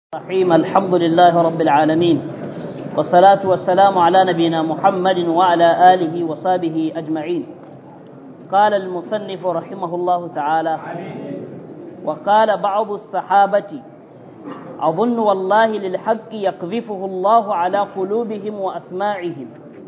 الرحيم الحمد لله رب العالمين والصلاة والسلام على نبينا محمد وعلى آله وصحبه أجمعين قال المصنف رحمه الله تعالى وقال بعض الصحابة أظن والله للحق يقذفه الله على قلوبهم وأسماعهم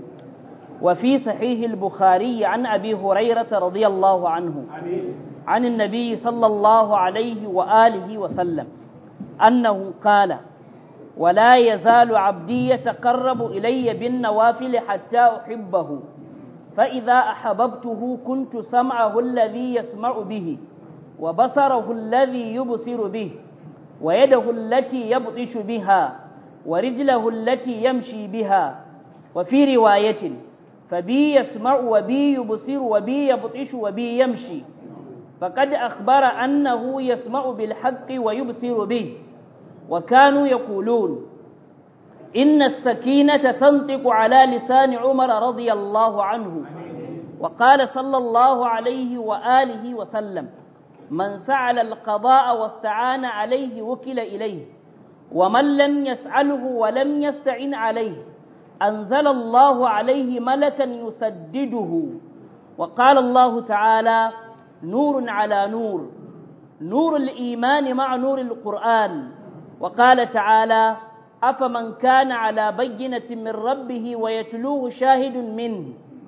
وفي صحيح البخاري عن أبي هريرة رضي الله عنه عن النبي صلى الله عليه وآله وسلم أنه قال ولا يزال عبدي يتقرب إلي بالنوافل حتى أحبه فإذا أحببته كنت سمعه الذي يسمع به وبصره الذي يبصر به ويده التي يبطش بها ورجله التي يمشي بها وفي رواية فبي يسمع وبي يبصر وبي يبطش وبي يمشي فقد أخبر أنه يسمع بالحق ويبصر به وكانوا يقولون إن السكينة تنطق على لسان عمر رضي الله عنه وقال صلى الله عليه وآله وسلم من سعل القضاء واستعان عليه وكل إليه ومن لم يسعله ولم يستعن عليه أنزل الله عليه ملكا يسدده وقال الله تعالى نور على نور نور الإيمان مع نور القرآن وقال تعالى أفمن كان على بينة من ربه ويتلوه شاهد منه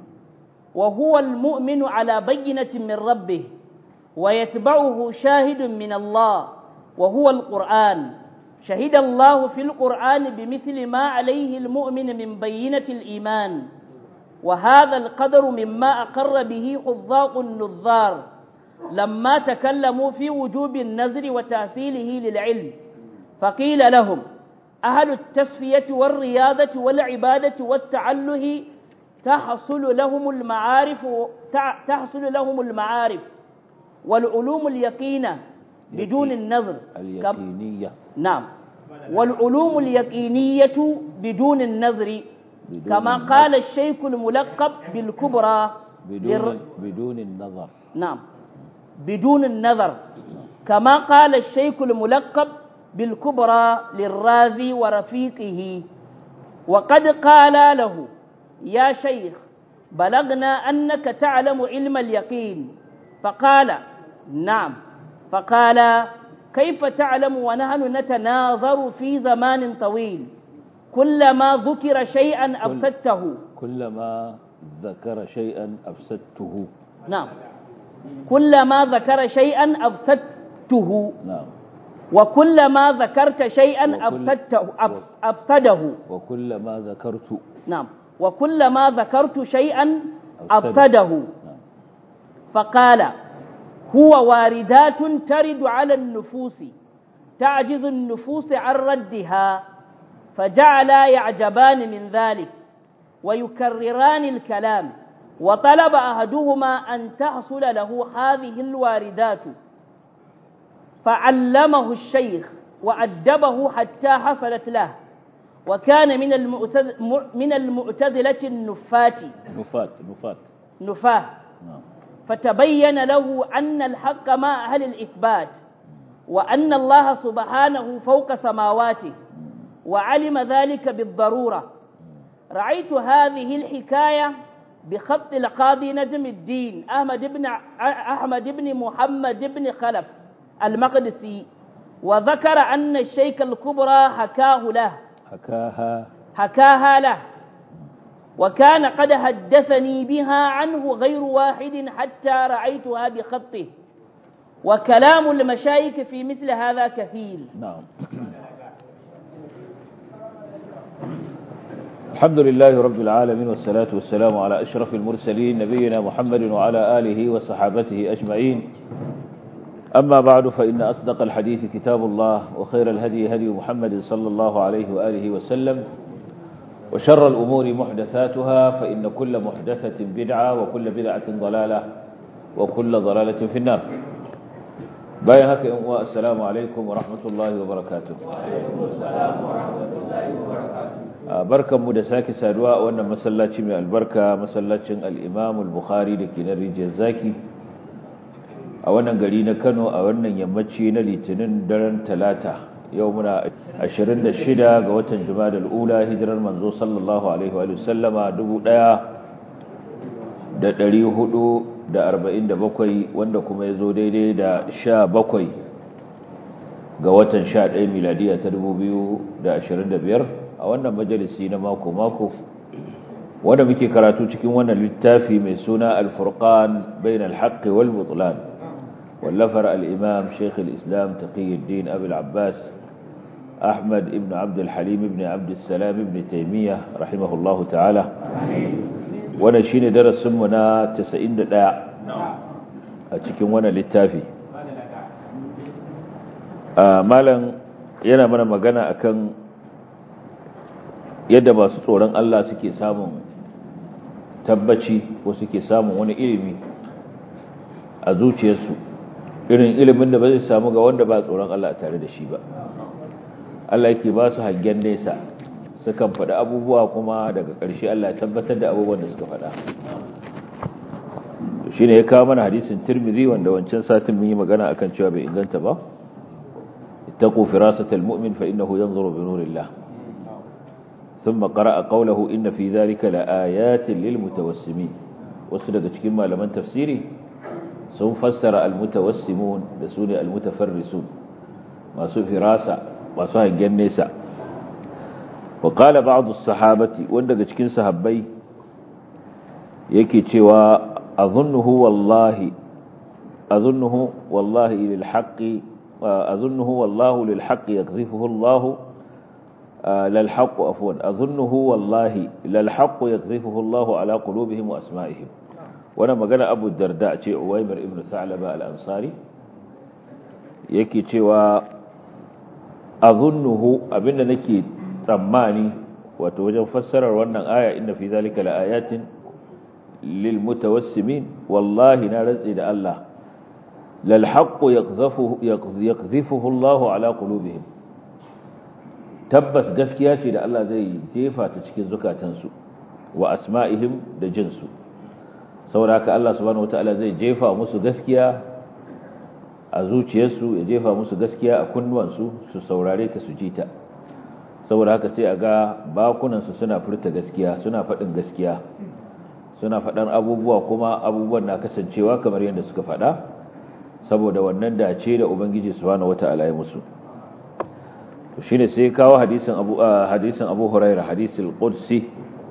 وهو المؤمن على بينة من ربه ويتبعه شاهد من الله وهو القرآن شهد الله في القرآن بمثل ما عليه المؤمن من بينة الإيمان وهذا القدر مما أقر به حظاق النظار لما تكلموا في وجوب النذر وتحصيله للعلم فقيل لهم أهل التسفية والرياضة والعبادة والتعله تحصل لهم المعارف تحصل لهم المعارف والعلوم اليقينة بدون النظر اليقينية نعم والعلوم اليقينية بدون النظر بدون كما النظر. قال الشيخ الملقب بالكبرى بدون بدون النظر نعم بدون النظر كما قال الشيخ الملقب بالكبرى للرازي ورفيقه وقد قال له يا شيخ بلغنا أنك تعلم علم اليقين فقال نعم فقال كيف تعلم ونحن نتناظر في زمان طويل كلما ذكر شيئا أفسدته كلما ذكر شيئا أفسدته نعم كلما ذكر شيئا أفسدته نعم وكلما ذكرت شيئا وكل- أفسدته أف- أفسده وكلما ذكرت نعم وكلما ذكرت شيئا أفسده. أفسده نعم فقال هو واردات ترد على النفوس تعجز النفوس عن ردها فجعلا يعجبان من ذلك ويكرران الكلام وطلب أحدهما أن تحصل له هذه الواردات فعلمه الشيخ وأدبه حتى حصلت له وكان من المعتز- من المعتزلة النفات نفات نفات نفاه نعم فتبين له أن الحق مع أهل الإثبات وأن الله سبحانه فوق سماواته وعلم ذلك بالضرورة رأيت هذه الحكاية بخط القاضي نجم الدين أحمد بن أحمد بن محمد بن خلف المقدسي وذكر أن الشيخ الكبرى حكاه له حكاها حكاها له وكان قد حدثني بها عنه غير واحد حتى رأيتها بخطه وكلام المشايخ في مثل هذا كثير نعم الحمد لله رب العالمين والصلاة والسلام على أشرف المرسلين نبينا محمد وعلى آله وصحابته أجمعين أما بعد فإن أصدق الحديث كتاب الله وخير الهدي هدي محمد صلى الله عليه وآله وسلم وشر الأمور محدثاتها فإن كل محدثة بدعة وكل بدعة ضلالة وكل ضلالة في النار bayan haka yan uwa assalamu alaikum wa rahmatullahi wa barakatuh a barkanmu da sake saduwa a wannan masallaci mai albarka masallacin al-Imam al-Bukhari da ke na rijiyar zaki a wannan gari na Kano a wannan yammaci na litinin daren talata yau muna 26 ga watan jumada al'ula hijirar manzo sallallahu alaihi wa sallama 1447 wanda kuma ya zo daidai da 17 ga watan 11 miladiya ta 2025 a wannan majalisi na mako-mako wanda muke karatu cikin wannan littafi mai suna al-furqan bain al-haqqi wal butlan wallafar al-imam shaykh al-islam taqiyuddin abul abbas أحمد ابن عبد الحليم ابن عبد السلام ابن تيمية رحمه الله تعالى وانا شيني درس منا تسعين داع أتكين وانا للتافي مالا yana mana magana akan yadda masu tsoron Allah suke samun tabbaci ko suke samun wani ilimi a zuciyarsu irin ilimin da ba zai samu ga wanda ba tsoron Allah tare da shi ba Allah yake ba su hangen nesa sukan faɗi abubuwa kuma daga ƙarshe Allah ya tabbatar da abubuwan da suka faɗa shi ne ya kawo mana hadisin tirmidhi wanda wancan satin mun yi magana akan cewa bai inganta ba ittaqu firasatal mu'min fa innahu yanzuru bi nurillah thumma qara'a qawluhu inna fi dhalika laayatin lil mutawassimin wasu daga cikin malaman tafsiri sun fassara al mutawassimun da sune al mutafarrisun masu firasa masu hangen nesa wa qala ba'd as-sahabati wanda daga cikin sahabbai yake cewa azunnuhu wallahi azunnuhu wallahi lil haqqi azunnuhu wallahu lil haqqi yakzifuhu Allah lil haqq afwan azunnuhu wallahi lil haqq yakzifuhu Allah ala qulubihim wa asma'ihim wannan magana Abu Darda ce Uwaymir ibn Sa'laba al-Ansari yake cewa azunnuhu abinda nake tsammani wato wajen fassarar wannan aya inna fi zalika laayatin lil mutawassimin wallahi na rantsi da Allah lal haqqu yaqdhafuhu yaqdhifuhu Allah ala qulubihim tabbas gaskiya ce da Allah zai jefa ta cikin zukatansu wa asma'ihim da jinsu saboda haka Allah subhanahu wataala zai jefa musu gaskiya a zuciyarsu ya jefa musu gaskiya a kunnuwansu su saurare ta su ji ta saboda haka sai a ga bakunansu suna furta gaskiya suna faɗin gaskiya suna faɗan abubuwa kuma abubuwan na kasancewa kamar yadda suka faɗa saboda wannan dace da ubangiji subhanahu wata'ala ya musu to shine sai kawo hadisin abu hadisin abu huraira hadisul qudsi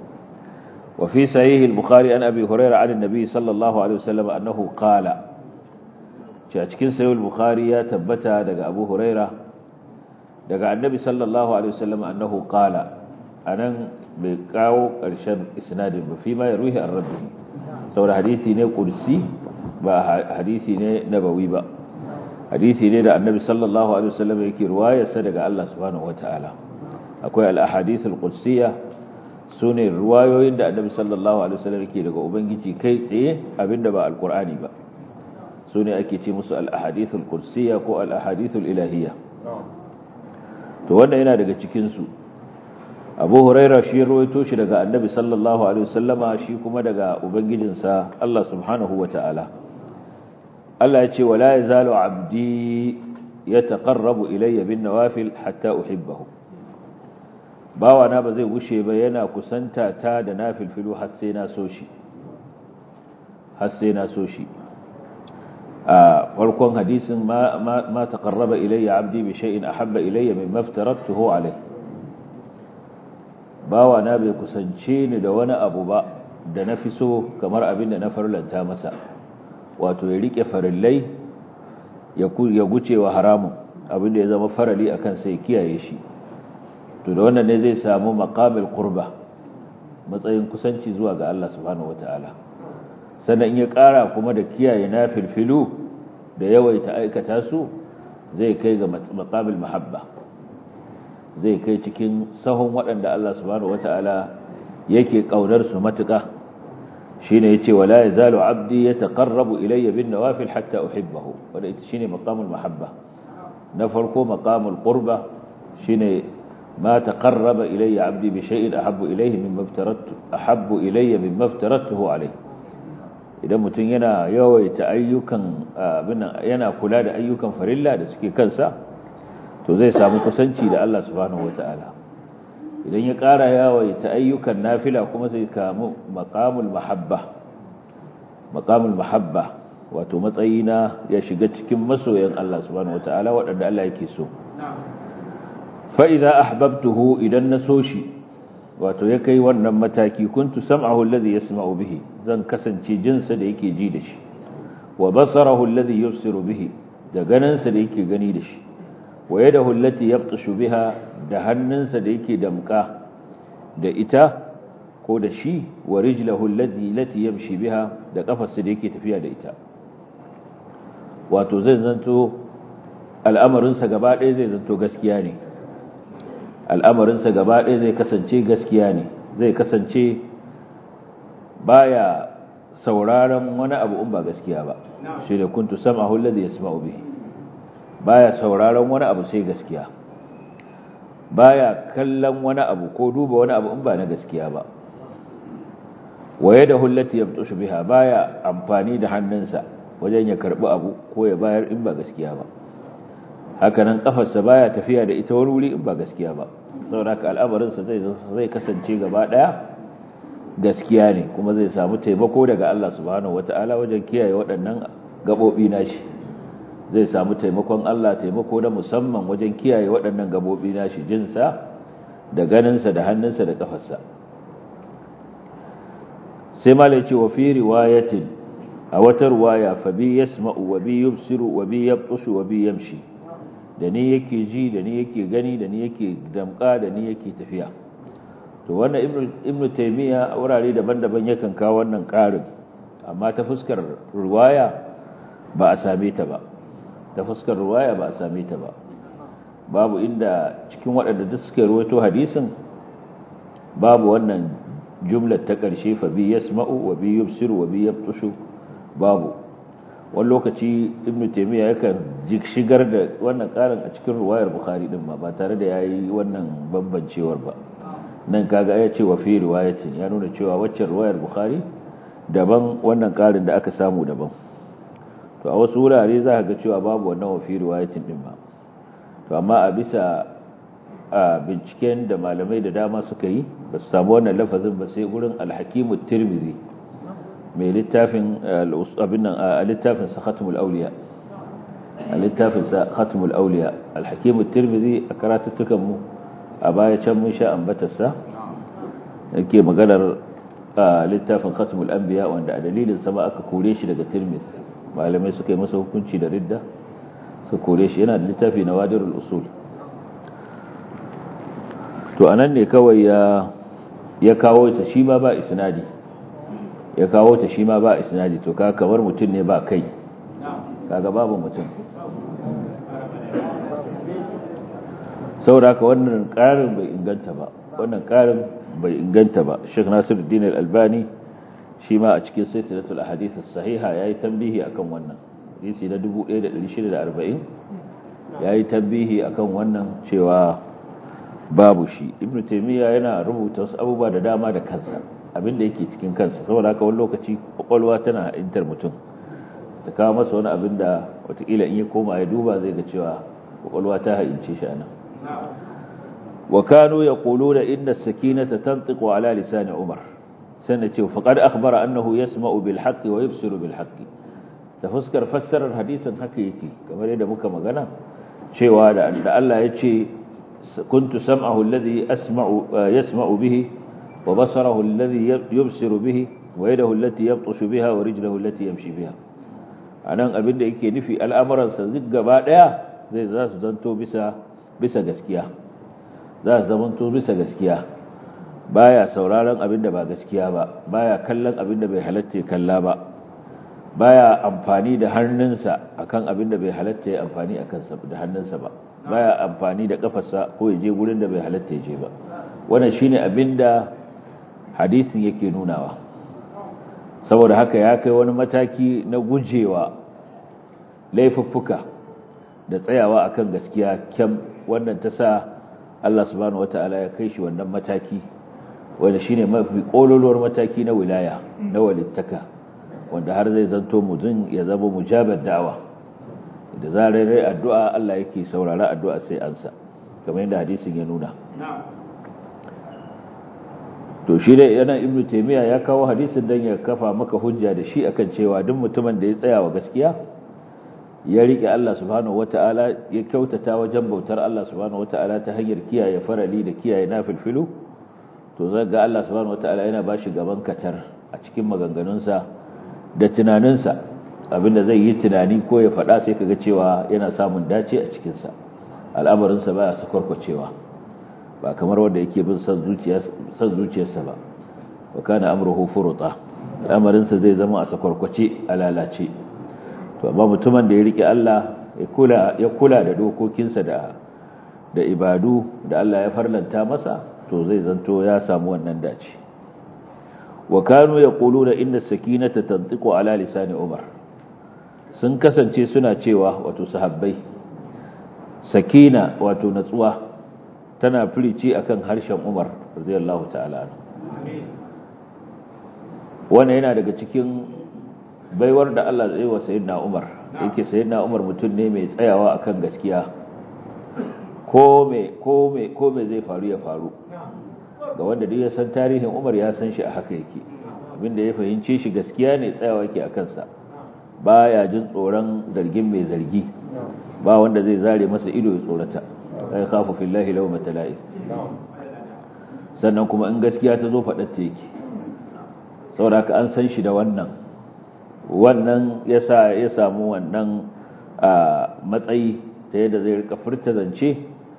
wa fi sahih al-bukhari an abi huraira an annabi sallallahu alaihi wasallam annahu qala ce a cikin sayul bukhari ya tabbata daga abu huraira daga annabi sallallahu alaihi wasallam annahu qala anan bai kawo ƙarshen isnadin ba fi ma ya ruhi ar-rabbi saboda hadisi ne kursi ba hadisi ne nabawi ba hadisi ne da annabi sallallahu alaihi wasallam yake ruwayarsa daga Allah subhanahu wataala akwai al-ahadith al-qudsiyya sune ruwayoyin da annabi sallallahu alaihi wasallam yake daga ubangiji kai tsaye abinda ba al-qur'ani ba su ne ake ce musu al'ahadithul kursiya ko al'ahadithul ilahiyya to wannan yana daga cikinsu abu huraira shi rawaito shi daga annabi sallallahu alaihi wasallama shi kuma daga ubangijinsa Allah subhanahu wa ta'ala Allah ya ce wala yazalu abdi yataqarrabu ilayya bin nawafil hatta uhibbahu bawa na ba zai gushe ba yana kusanta ta da nafilfilu har sai na so shi har sai na so shi a farkon hadisin ma ma taqarraba ilayya abdi bi shay'in ahabba ilayya mimma aftaratuhu alayhi bawa na bai kusance ni da wani abu ba da na fi so kamar abin da na farlanta masa wato ya rike farillai ya guce wa haramun abin da ya zama farali akan sai kiyaye shi to da wannan ne zai samu maqamil qurba matsayin kusanci zuwa ga Allah subhanahu wataala sannan in ya ƙara kuma da kiyaye na filfilu da yawaita aikata su zai kai ga maqamil mahabba zai kai cikin sahun waɗanda Allah subhanahu wata'ala yake ƙaunar su matuƙa shine yace wala yazalu abdi yataqarrabu ilayya bin nawafil hatta uhibbahu wanda ita shine maqamul mahabba na farko maqamul qurba shine ma taqarraba ilayya abdi bi shay'in ahabbu ilayhi mimma aftaratu ahabbu ilayya mimma aftaratuhu alayhi idan mutum yana yawaita ayyukan abin yana kula da ayyukan farilla da suke kansa to zai samu kusanci da Allah subhanahu wata'ala idan ya ƙara yawaita ayyukan nafila kuma zai kamu maqamul mahabba maqamul mahabba wato matsayi na ya shiga cikin masoyan Allah subhanahu wata'ala waɗanda Allah yake so fa idza ahbabtuhu idan na so shi wato ya kai wannan mataki kuntu sam'ahu alladhi yasma'u bihi zan kasance jinsa da yake ji da shi wa basarahu alladhi yubsiru bihi da ganinsa da yake gani da shi wa yadahu allati yabtashu biha da hannunsa da yake damka da ita ko da shi wa rijlahu allati lati yamshi biha da kafarsa da yake tafiya da ita wato zai zanto al'amarinsa gaba ɗaya zai zanto gaskiya ne al'amarinsa gaba ɗaya zai kasance gaskiya ne zai kasance baya sauraron wani abu in ba gaskiya ba shi da kuntu sam'ahu alladhi yasma'u bihi baya sauraron wani abu sai gaskiya baya kallon wani abu ko duba wani abu in ba na gaskiya ba waye da hullati yabtushu biha baya amfani da hannunsa wajen ya karbi abu ko ya bayar in ba gaskiya ba hakanan kafarsa baya tafiya da ita wani wuri in ba gaskiya ba saboda ka al'amarinsa zai zai kasance gaba daya gaskiya ne kuma zai samu taimako daga Allah subhanahu wataala wajen kiyaye waɗannan gabobi nashi zai samu taimakon Allah taimako na musamman wajen kiyaye waɗannan gabobi nashi jinsa da ganinsa da hannunsa da kafarsa sai malai ce wa fi riwayatin a wata riwaya fa bi yasma'u wa bi yubsiru wa bi yabtushu wa bi yamshi da ni yake ji da ni yake gani da ni yake damka da ni yake tafiya to wannan ibnu ibnu taymiya a wurare daban-daban yakan kawo wannan ƙarin amma ta fuskar riwaya ba a same ta ba ta fuskar riwaya ba a same ta ba babu inda cikin waɗanda duk suka ruwaito hadisin babu wannan jumlar ta ƙarshe fa bi yasma'u wa bi yubsiru wa bi yabtushu babu wani lokaci ibnu taymiya yakan shigar da wannan karin a cikin ruwayar bukhari din ma ba tare da yayi wannan bambancewar ba nan kaga ya ce wa fi riwayatin ya nuna cewa waccan ruwayar bukhari daban wannan karin da aka samu daban to a wasu wurare za ka ga cewa babu wannan wa fi riwayatin din ba to amma a bisa a binciken da malamai da dama suka yi ba su samu wannan lafazin ba sai gurin alhakimu tirmidhi mai littafin abin nan a littafin sa khatmul awliya a littafin sa khatmul awliya al-hakim at-tirmidhi a karatuttukan mu a baya can mun sha ambatarsa yake maganar littafin khatmul anbiya wanda a dalilin sa ba aka kore shi daga tirmidhi malamai suka yi masa hukunci da ridda su kore shi yana da littafi na wadirul usul to anan ne kawai ya ya kawo ta shi ma ba isnadi ya kawo ta shi ma ba isnadi to ka kamar mutum ne ba kai kaga babu mutum saboda haka wannan karin bai inganta ba wannan karin bai inganta ba Sheikh Nasiruddin Al-Albani shi ma a cikin silsilatul ahadith as-sahiha yayi tambihi akan wannan hadisi na 1640 yayi tambihi akan wannan cewa babu shi Ibn Taymiyyah yana rubuta wasu abubuwa da dama da kansa abin da yake cikin kansa saboda haka wani lokaci kwakwalwa tana intar mutum ta kawo masa wani abin da watakila in ya koma ya duba zai ga cewa kwakwalwa ta haince shi anan wa kanu yaquluna inna as-sakinata tantiqu ala lisan umar sannan ce faqad akhbara annahu yasma'u bil haqqi wa yubsiru bil haqqi ta fuskar fassarar hadisin haka yake kamar yadda muka magana cewa da Allah ya ce kuntu sam'ahu alladhi asma'u yasma'u bihi وبصره الذي يبصر به ويده التي يبطش بها ورجله التي يمشي بها anan abin da yake nufi al'amuransa duk gaba daya zai za su zanto bisa bisa gaskiya za su zamanto bisa gaskiya baya sauraron abin da ba gaskiya ba baya kallon abin da bai halatta ya kalla ba baya amfani da hannunsa akan abin da bai halatta ya amfani akan sa da hannunsa ba baya amfani da kafarsa ko ya je gurin da bai halatta ya je ba wannan shine abin da hadisin yake nunawa saboda haka ya kai wani mataki na gujewa laifuffuka da tsayawa akan gaskiya kyam wannan ta sa Allah subhanahu wata'ala ya kai shi wannan mataki wanda shine mafi kololuwar mataki na wilaya na walittaka wanda har zai zanto mutum ya zama mujabar da'awa da zarar rai addu'a Allah yake saurara addu'a sai ansa kamar yadda hadisin ya nuna to shi da yana ibnu taymiya ya kawo hadisin dan ya kafa maka hujja da shi akan cewa duk mutumin da ya tsaya wa gaskiya ya rike Allah subhanahu wataala ya kyautata wajen bautar Allah subhanahu wataala ta hanyar kiyaye farali da kiyaye nafilfilu to zai ga Allah subhanahu wataala yana bashi gaban katar a cikin maganganunsa da tunaninsa abinda zai yi tunani ko ya faɗa sai kaga cewa yana samun dace a cikinsa al'amarinsa baya sakwarkwacewa ba kamar wanda yake bin son zuciyarsa ba wa kana amruhu furuta al'amarinsa zai zama a sakwarkwace a lalace to amma mutumin da ya rike Allah ya kula ya kula da dokokinsa da da ibadu da Allah ya farlanta masa to zai zanto ya samu wannan dace wa kanu yaquluna inna sakinata tantiqu ala lisani umar sun kasance suna cewa wato sahabbai sakina wato natsuwa tana firici akan harshen Umar radiyallahu ta'ala wannan yana daga cikin baiwar da Allah zai wa sayyidina Umar yake sayyidina Umar mutum ne mai tsayawa akan gaskiya ko me ko me ko me zai faru ya faru ga wanda duk ya san tarihin Umar ya san shi a haka yake abinda ya fahimce shi gaskiya ne tsayawa yake akan sa baya jin tsoron zargin mai zargi ba wanda zai zare masa ido ya tsorata ai khafu fillahi law matala'ib sannan kuma in gaskiya ta zo faɗar ta yake saboda an san shi da wannan wannan yasa ya samu wannan matsayi ta yadda zai rika furta zance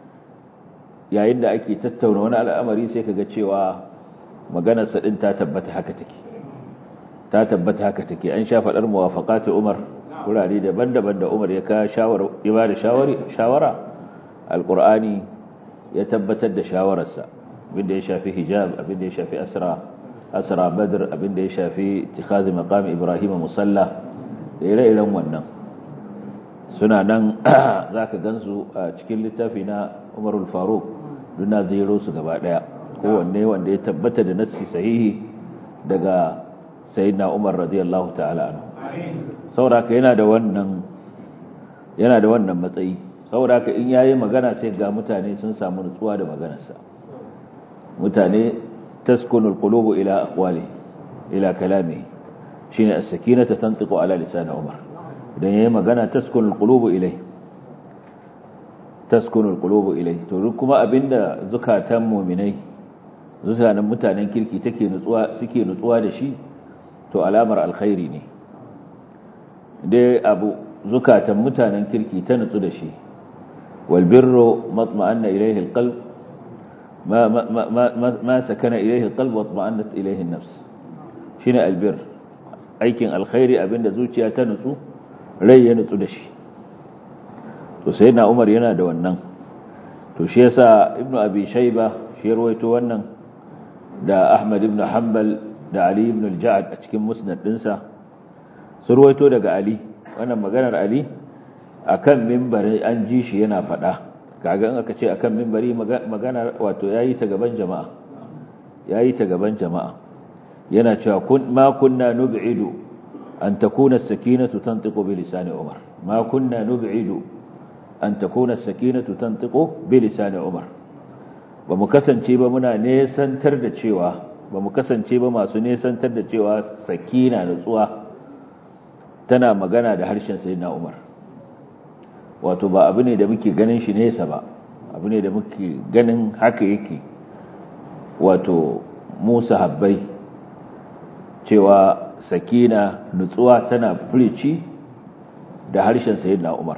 yayin da ake tattauna wani al'amari sai kaga cewa maganar sa din ta tabbata haka take ta tabbata haka take an sha faɗar muwafaqati Umar wurare daban-daban da Umar ya ka shawara ya ba da shawari shawara alqur'ani ya tabbatar da shawararsa abinda ya shafi hijab abinda ya shafi asra asra badr abinda ya shafi ittikhaz maqam ibrahim musalla da ire-iren wannan suna nan zaka gansu a cikin littafi na Umar al-Faruq duna zero su gaba daya kowanne wanda ya tabbata da nassi sahihi daga sayyidina Umar radiyallahu ta'ala anhu saboda yana da wannan yana da wannan matsayi saboda in yayi magana sai ga mutane sun samu nutsuwa da maganarsa mutane taskunul qulubu ila aqwali ila kalami shine as-sakinatu tantiqu ala lisan Umar idan yayi magana taskunul qulubu ilai taskunul qulubu ilai to kuma abinda zukatan mu'minai zukatan mutanen kirki take nutsuwa suke nutsuwa da shi to alamar alkhairi ne dai abu zukatan mutanen kirki ta nutsu da shi wal birru matma'anna ilayhi alqalb ma ma ma ma sakana ilayhi alqalb wa matma'annat ilayhi an-nafs shine albir aikin alkhairi abinda zuciya ta nutsu rai ya nutsu da shi to sayyidina Umar yana da wannan to shi yasa ibnu abi shayba shi rawaito wannan da Ahmad ibn Hanbal da Ali ibn al-Ja'd a cikin musnad dinsa sun ruwaito daga Ali wannan maganar Ali akan minbari an ji shi yana faɗa kaga in aka ce akan minbari magana wato yayi ta gaban jama'a yayi ta gaban jama'a yana cewa kun ma kunna nub'idu an takuna as-sakinatu tantiqu bi lisani Umar ma kunna nub'idu an takuna as-sakinatu tantiqu bi lisani Umar ba mu kasance ba muna nesantar da cewa ba mu kasance ba masu nesantar da cewa sakina nutsuwa tana magana da harshen sayyidina Umar wato ba abu ne da muke ganin shi nesa ba abu ne da muke ganin haka yake wato Musa habbai cewa sakina nutsuwa tana furici da harshen sayyidina Umar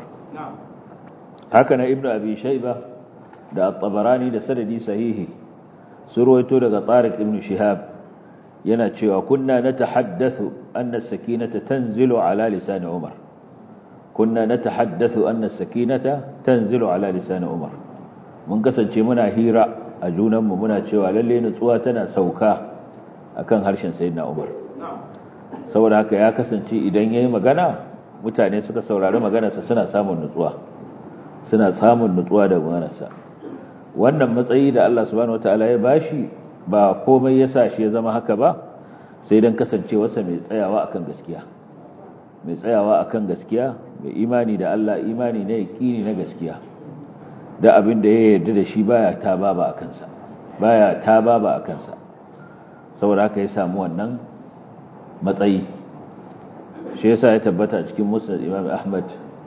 haka na ibnu abi shayba da at-tabarani da sanadi sahihi surwaito daga tariq ibn shihab yana cewa kunna natahaddathu anna as-sakinata tanzilu ala lisan umar kunna natahaddathu anna as-sakinata tanzilu ala lisan umar mun kasance muna hira a junanmu muna cewa lalle nutsuwa tana sauka akan harshen sayyidina umar saboda haka ya kasance idan yayi magana mutane suka saurari maganarsa suna samun nutsuwa suna samun nutsuwa da maganarsa wannan matsayi da Allah subhanahu wataala ya bashi ba komai yasa shi ya zama haka ba sai dan kasancewarsa mai tsayawa akan gaskiya mai tsayawa akan gaskiya mai imani da Allah imani na yaqini na gaskiya da abin da ya yarda da shi baya ta baba akan sa baya ta baba akan sa saboda haka ya samu wannan matsayi shi yasa ya tabbata cikin musnad Imam Ahmad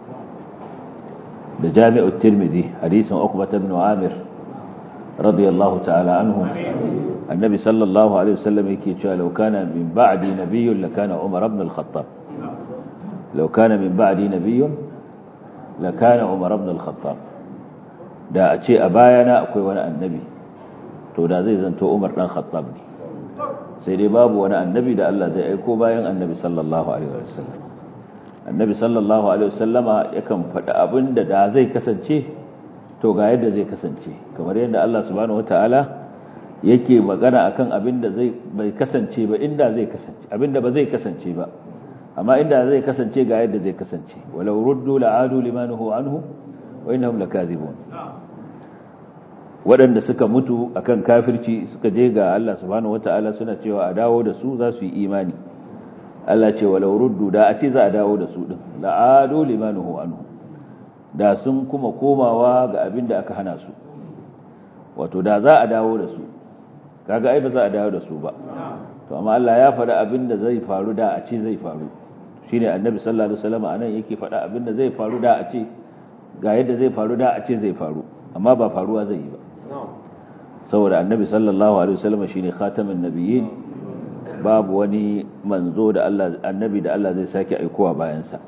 da Jami'ut Tirmidhi hadisin Uqbah ibn Amir radiyallahu ta'ala anhu annabi sallallahu alaihi wasallam yake cewa law kana min ba'di nabiyyun lakana Umar ibn al-Khattab law kana min ba'di nabiyyun lakana Umar ibn al-Khattab da a ce a bayana akwai wani annabi to da zai zanto Umar dan Khattab ne sai dai babu wani annabi da Allah zai aiko bayan annabi sallallahu alaihi wasallam annabi sallallahu alaihi wasallama yakan faɗi abin da da zai kasance to ga yadda zai kasance kamar yadda Allah subhanahu wataala yake magana akan abin da zai bai kasance ba inda zai kasance abin da ba zai kasance ba amma inda zai kasance ga yadda zai kasance walau ruddu la'adu limanuhu anhu wa innahum lakazibun waɗanda suka mutu akan kafirci suka je ga Allah subhanahu wata'ala suna cewa a dawo da su za su yi imani Allah ce walau ruddu da a ce za a dawo da su din la'adu limanuhu anhu da sun kuma komawa ga abin da aka hana su wato da za a dawo da su kaga ai ba za a dawo da su ba to amma Allah ya faɗa abin da zai faru da a ce zai faru shine annabi sallallahu alaihi wasallam anan yake faɗa abin da zai faru da a ce ga yadda zai faru da a ce zai faru amma ba faruwa zai yi ba saboda annabi sallallahu alaihi wasallam shine khatamin nabiyyin babu wani manzo da Allah annabi da Allah zai sake aikowa bayan sa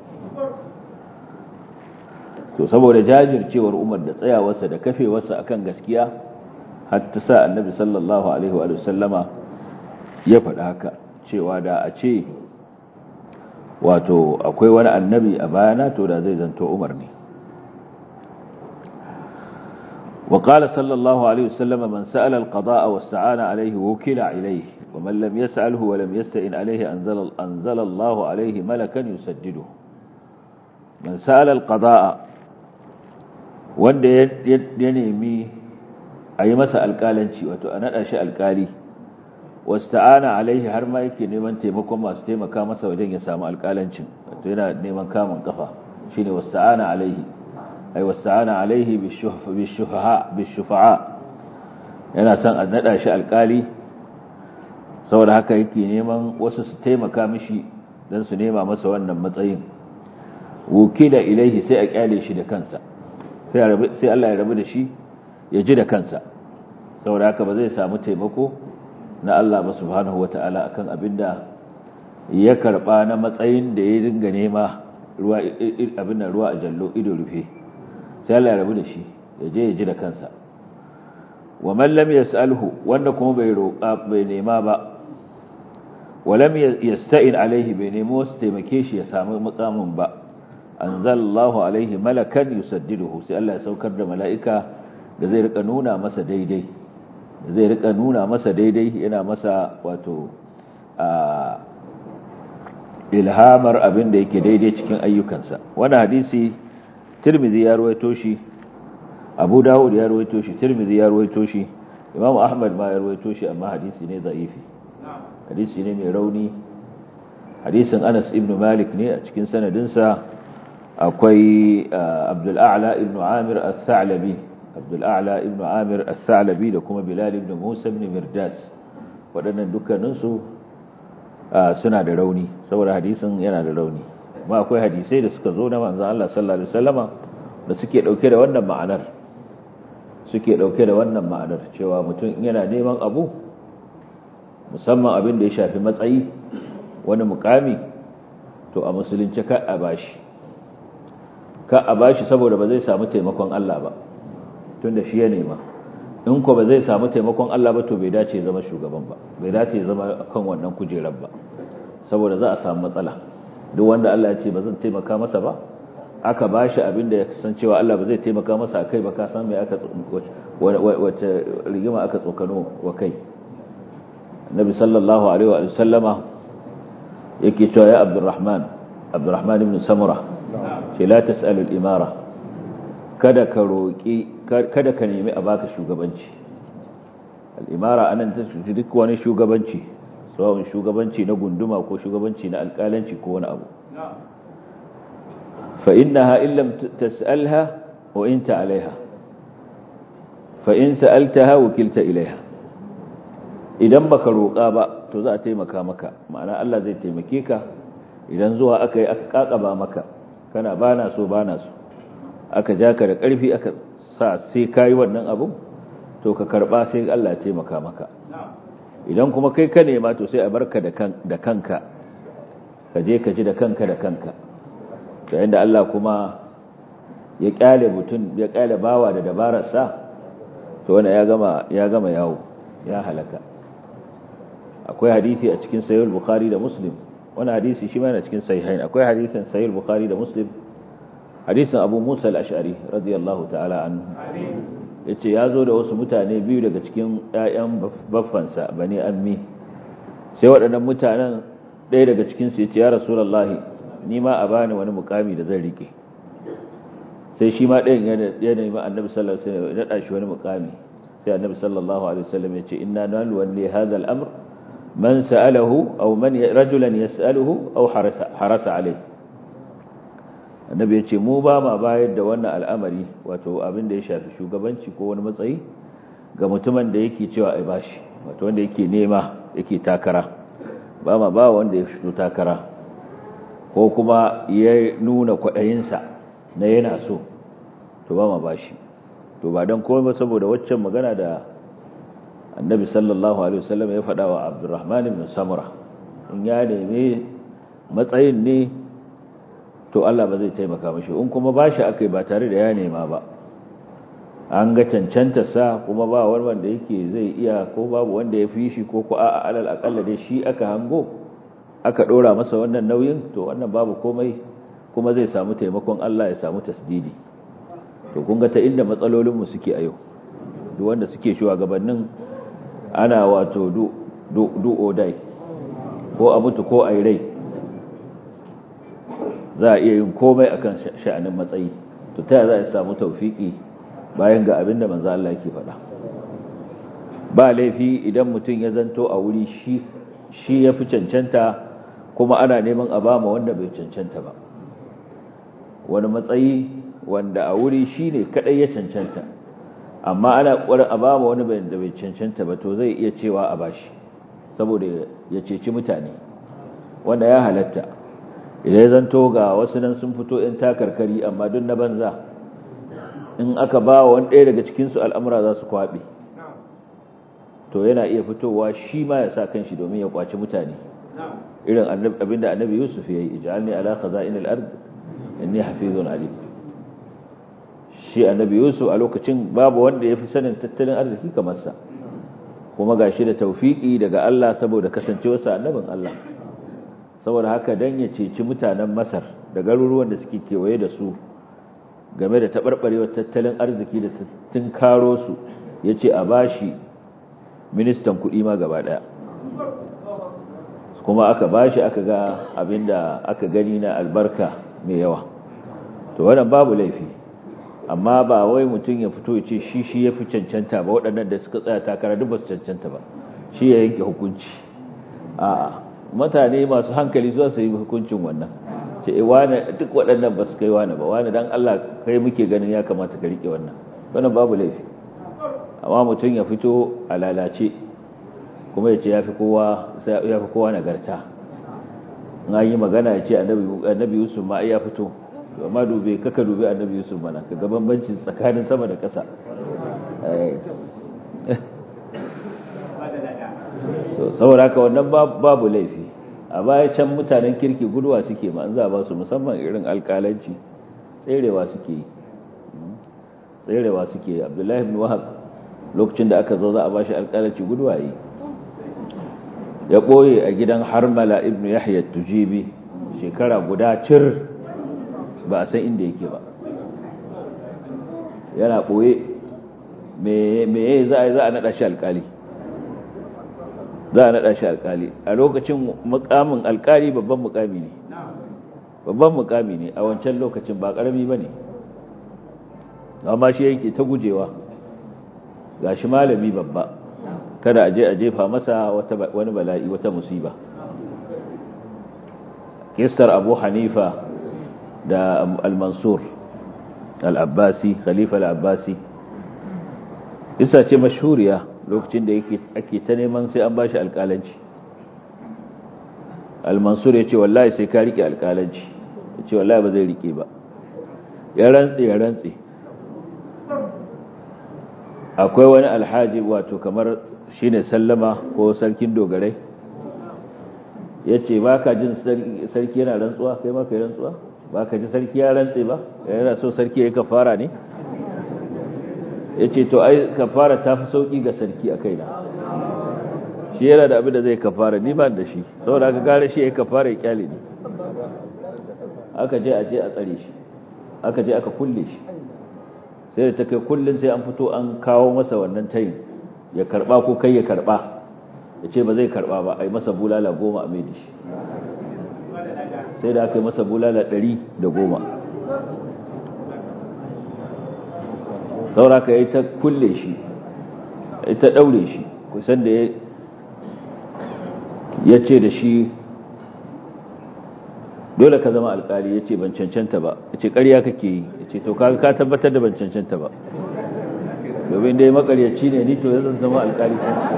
to saboda jajircewar Umar da tsayawarsa da kafewarsa akan gaskiya har ta sa annabi sallallahu alaihi wa sallama ya faɗa haka cewa da a ce wato akwai wani annabi a bayana to da zai zanto Umar ne وقال صلى الله عليه وسلم من سأل القضاء واستعان عليه وكل إليه ومن لم يسأله ولم يستئن عليه أنزل, أنزل الله عليه ملكا يسدده من سأل القضاء wanda ya nemi a yi masa alƙalanci wato a naɗa shi alƙali wasta'ana alaihi har ma yake neman taimakon masu taimaka masa wajen ya samu alƙalancin wato yana neman kamun kafa shine wasta'ana alaihi ai wasta'ana alaihi bishufaha bishufa'a yana son a nada shi alkali saboda haka yake neman wasu su taimaka mishi dan su nema masa wannan matsayin wukila ilaihi sai a kyale shi da kansa sai sai Allah ya rabu da shi ya ji da kansa saboda haka ba zai samu taimako na Allah ba subhanahu wataala akan abinda ya karba na matsayin da ya dinga nema ruwa abin nan ruwa a jallo ido rufe sai Allah ya rabu da shi ya je ya ji da kansa wa man lam yas'alhu wanda kuma bai roƙa bai nema ba wa lam yasta'in alaihi bai nemo su taimake shi ya samu mukamin ba anzalallahu alaihi malakan yusaddiduhu sai Allah ya saukar da mala'ika da zai rika nuna masa daidai da zai rika nuna masa daidai yana masa wato a ilhamar abin da yake daidai cikin ayyukansa wannan hadisi tirmidhi ya ruwaito shi abu dawud ya ruwaito shi tirmidhi ya ruwaito shi imamu ahmad ma ya ruwaito shi amma hadisi ne za'ifi hadisi ne mai rauni hadisin anas ibn malik ne a cikin sanadinsa akwai abdul a'la ibn amir al-tha'labi abdul a'la ibn amir al-tha'labi da kuma bilal ibn musa ibn mirdas waɗannan dukkaninsu suna da rauni saboda hadisin yana da rauni ma akwai hadisai da suka zo na manzan Allah sallallahu Alaihi wasallama da suke ɗauke da wannan ma'anar suke ɗauke da wannan ma'anar cewa mutum yana neman abu musamman abin da ya shafi matsayi wani mukami to a musulunci ka a bashi ka a bashi saboda ba zai samu taimakon Allah ba tun da shi ya nema in ko ba zai samu taimakon Allah ba to bai dace zama shugaban ba bai dace zama kan wannan kujerar ba saboda za a samu matsala duk wanda Allah ya ce ba zan taimaka masa ba aka ba shi abin da ya san cewa Allah ba zai taimaka masa a kai ba ka san mai aka wace rigima aka tsokano wa kai nabi sallallahu alaihi wa sallama yake cewa ya abdurrahman abdurrahman ibn samura ce la tas'alul imara kada ka roki kada ka nemi a baka shugabanci al-imara anan ta duk wani shugabanci sawa'un shugabanci na gunduma ko shugabanci na alƙalanci ko wani abu fa innaha in lam tas'alha wa inta alaiha fa in sa'altaha wukilta ilaiha idan baka roƙa ba to za a taimaka maka ma'ana Allah zai taimake ka idan zuwa aka yi aka kakaba maka kana bana so bana so aka ja ka da ƙarfi aka sa sai kayi wannan abu to ka karba sai Allah ya taimaka maka idan kuma kai ka nema to sai a barka da kanka ka je ka ji da kanka da kanka to yanda Allah kuma ya kyale mutum ya kyale bawa da dabararsa to wanda ya gama ya gama yawo ya halaka akwai hadisi a cikin sahih bukhari da muslim wani hadisi shi ma yana cikin sahihain akwai hadisin sahih bukhari da muslim hadisin abu musa al-ash'ari radiyallahu ta'ala anhu yace ya zo da wasu mutane biyu daga cikin ƴaƴan baffansa bani ammi sai waɗannan mutanen ɗaya daga cikin su yace ya rasulullahi ni ma a bani wani mukami da zan rike sai shi ma ɗayan ya nemi annabi sallallahu alaihi wasallam ya daɗa shi wani mukami sai annabi sallallahu alaihi wasallam ya ce inna nalwalli hadha al-amr man sa'alahu aw man rajulan yas'aluhu aw harasa harasa alayhi annabi ya ce mu ba ma bayar da wannan al'amari wato abin da ya shafi shugabanci ko wani matsayi ga mutumin da yake cewa ai bashi wato wanda yake nema yake takara ba ma ba wanda ya fito takara ko kuma ya nuna kwaɗayinsa na yana so to ba ma bashi to ba don komai ba saboda waccan magana da annabi sallallahu alaihi wasallam ya faɗa wa abdurrahman ibn samura in ya neme matsayin ne to Allah ba zai taimaka mashi in kuma bashi akai ba tare da ya nema ba an ga cancanta sa kuma ba wani wanda yake zai iya ko babu wanda ya fi shi ko ko a'a alal akalla dai shi aka hango aka dora masa wannan nauyin to wannan babu komai kuma zai samu taimakon Allah ya samu tasdidi to kun ga ta inda matsalolin mu suke a yau duk wanda suke shugabannin ana wato du du du odai ko a mutu ko a rai za a iya yin komai akan sha'anin matsayi to ta za a samu taufiki bayan ga abin da manzo Allah yake faɗa ba laifi idan mutum ya zanto a wuri shi shi ya fi cancanta kuma ana neman a bama wanda bai cancanta ba wani matsayi wanda a wuri shi ne kaɗai ya cancanta amma ana ƙwarar a bama wani da bai cancanta ba to zai iya cewa a bashi saboda ya ceci mutane wanda ya halatta idan ya zanto ga wasu nan sun fito 'yan takarkari amma duk na banza in aka ba wa wani ɗaya daga cikinsu al'amura za su kwaɓe to yana iya fitowa shi ma ya sa kanshi domin ya kwaci mutane irin abinda annabi yusuf ya yi ija'alni ala khaza'in al-ard inni hafizun alim shi annabi yusuf a lokacin babu wanda ya fi sanin tattalin arziki kamar sa kuma gashi da taufiki daga Allah saboda kasancewarsa annabin Allah saboda haka dan ya ceci mutanen Masar da garuruwan da suke kewaye da su game da taɓarɓarewar tattalin arziki da tun karo su ya ce a bashi ministan kuɗi ma gaba ɗaya kuma aka bashi aka ga abinda aka gani na albarka mai yawa to wannan babu laifi amma ba wai mutum ya fito ya ce shi shi ya fi cancanta ba waɗannan da suka tsaya takara duk ba su cancanta ba shi ya yanke hukunci a mutane masu hankali zuwa su yi hukuncin wannan ce wane duk waɗannan ba su kai wane ba wane dan Allah kai muke ganin ya kamata ka rike wannan wannan babu laifi amma mutum ya fito a lalace kuma ya ce ya fi kowa ya fi kowa nagarta in an yi magana ya ce annabi yusuf ma ya fito amma dube kaka dube annabi yusuf mana ka ga bambancin tsakanin sama da ƙasa saboda haka wannan babu laifi a baya can mutanen kirki guduwa suke ma za ba su musamman irin alkalanci tserewa suke yi tserewa suke yi abdullahi ibn wahab lokacin da aka zo za a ba shi alkalanci guduwa yi ya ɓoye a gidan harmala ibn yahya tujibi shekara guda cir ba a san inda yake ba yana ɓoye me za a yi za a naɗa shi alkali za a naɗa shi alkali a lokacin mukamin alkali babban mukami ne babban mukami ne a wancan lokacin ba ƙarami ba ne amma shi yake ta gujewa ga shi malami babba kada a je a jefa masa wani bala'i wata musiba kistar abu hanifa da al-mansur al-abbasi khalifa al-abbasi isa ce mashhuriya lokacin da yake ake ta neman sai an bashi alƙalanci al-mansur ya ce wallahi sai ka rike alƙalanci ya ce wallahi ba zai rike ba ya rantse ya rantse akwai wani alhaji wato kamar shine sallama ko sarkin dogarai ya ce ba ka jin sarki yana rantsuwa kai ma ka yi rantsuwa ba ka ji sarki ya rantse ba yana so sarki ya yi kafara ne ya ce to ai kafara ta fi sauƙi ga sarki a kaina shi yana da abin da zai kafara ni ba da shi saboda aka gare shi ya yi kafara ya kyale ne aka je a je a tsare shi aka je aka kulle shi sai da ta kai kullum sai an fito an kawo masa wannan tayin ya karba ko kai ya karba ya ce ba zai karba ba a yi masa bulala goma a mai da shi sai da aka yi masa bulala ɗari da goma sauraka ya ta kulle shi ya ta ɗaure shi kusan da ya ce da shi dole ka zama alkali ya ce ban cancanta ba ya ce ƙarya kake yi ya ce to ka tabbatar da ban cancanta ba domin dai makaryaci ne ni to ya zan zama alkali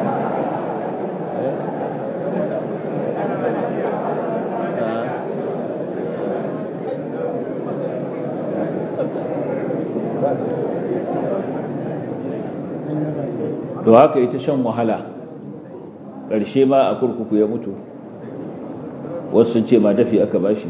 to haka ita shan wahala ƙarshe ma a kurkuku ya mutu wasu sun ce ma dafi aka bashi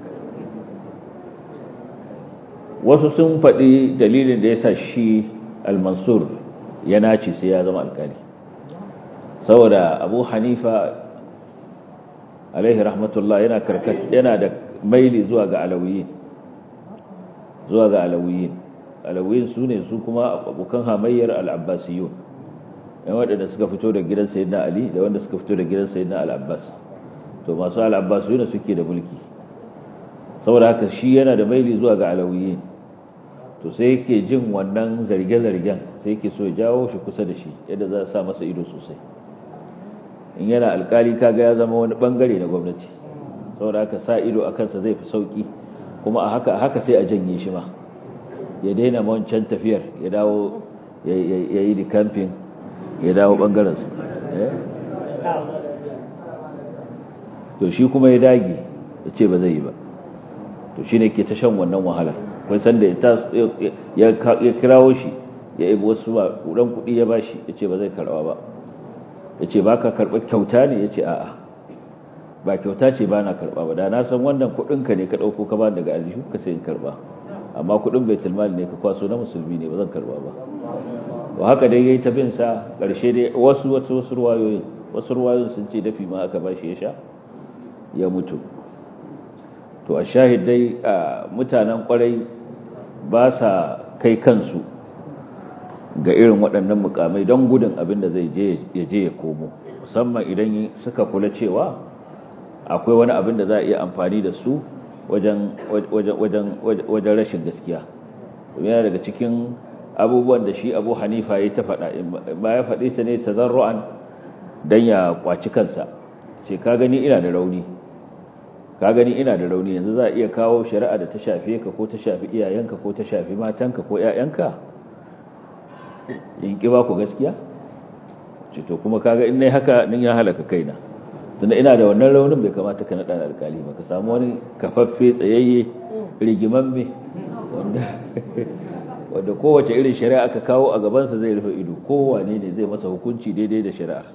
wasu sun faɗi dalilin da ya sa shi al-mansur ya nace sai ya zama alkali saboda abu hanifa alaihi rahmatullah yana karkat yana da maili zuwa ga alawiyin zuwa ga alawiyin alawiyin su ne su kuma abokan hamayyar al-abbasiyun yan waɗanda suka fito da gidan sayyidina ali da wanda suka fito da gidan sayyidina al-abbas to masu al-abbasiyun suke da mulki saboda haka shi yana da maili zuwa ga alawiyin to sai yake jin wannan zarge-zargen sai yake so ya jawo shi kusa da shi yadda za a sa masa ido sosai in yana alkali kaga ya zama wani bangare na gwamnati saboda haka sa ido a kansa zai fi sauki kuma a haka haka sai a janye shi ma ya daina wancan tafiyar ya dawo ya yi da kamfin ya dawo bangaren su to shi kuma ya dage ya ce ba zai yi ba to shi ne ke ta shan wannan wahala kun san da ya kirawo shi ya ibi wasu ba ɗan kuɗi ya bashi ya ce ba zai karɓa ba ya ce ba ka karɓa kyauta ne ya ce a'a ba kyauta ce ba na karɓa ba da na san wannan kuɗinka ne ka ɗauko ka ba daga aljihu ka sai in karɓa amma kuɗin bai tilmali ne ka kwaso na musulmi ne ba zan karɓa ba to haka dai ya yi tafin sa ƙarshe dai wasu wasu wasu ruwayoyin wasu ruwayoyin sun ce dafi ma aka bashi ya sha ya mutu to a shahid dai mutanen kwarai ba sa kai kansu ga irin waɗannan mukamai don gudun abin da zai ya je ya komo musamman idan suka kula cewa akwai wani abin da za a iya amfani da su wajen rashin gaskiya yana daga cikin abubuwan da shi abu hanifa ya ta faɗa ba ya faɗi ta ne ta zarru'an don ya kwaci kansa ce ka gani ina da rauni ka gani ina da rauni yanzu za a iya kawo shari'a da ta shafe ka ko ta shafi iyayenka ko ta shafi matanka ko ƴaƴanka in ki ba ku gaskiya ce to kuma kaga in nayi haka nin ya halaka kaina tunda ina da wannan raunin bai kamata ka nada alkali ba ka samu wani kafaffe tsayayye rigimamme wanda wanda kowace irin shari'a aka kawo a gabansa zai rufe ido kowane ne zai masa hukunci daidai da shari'arsa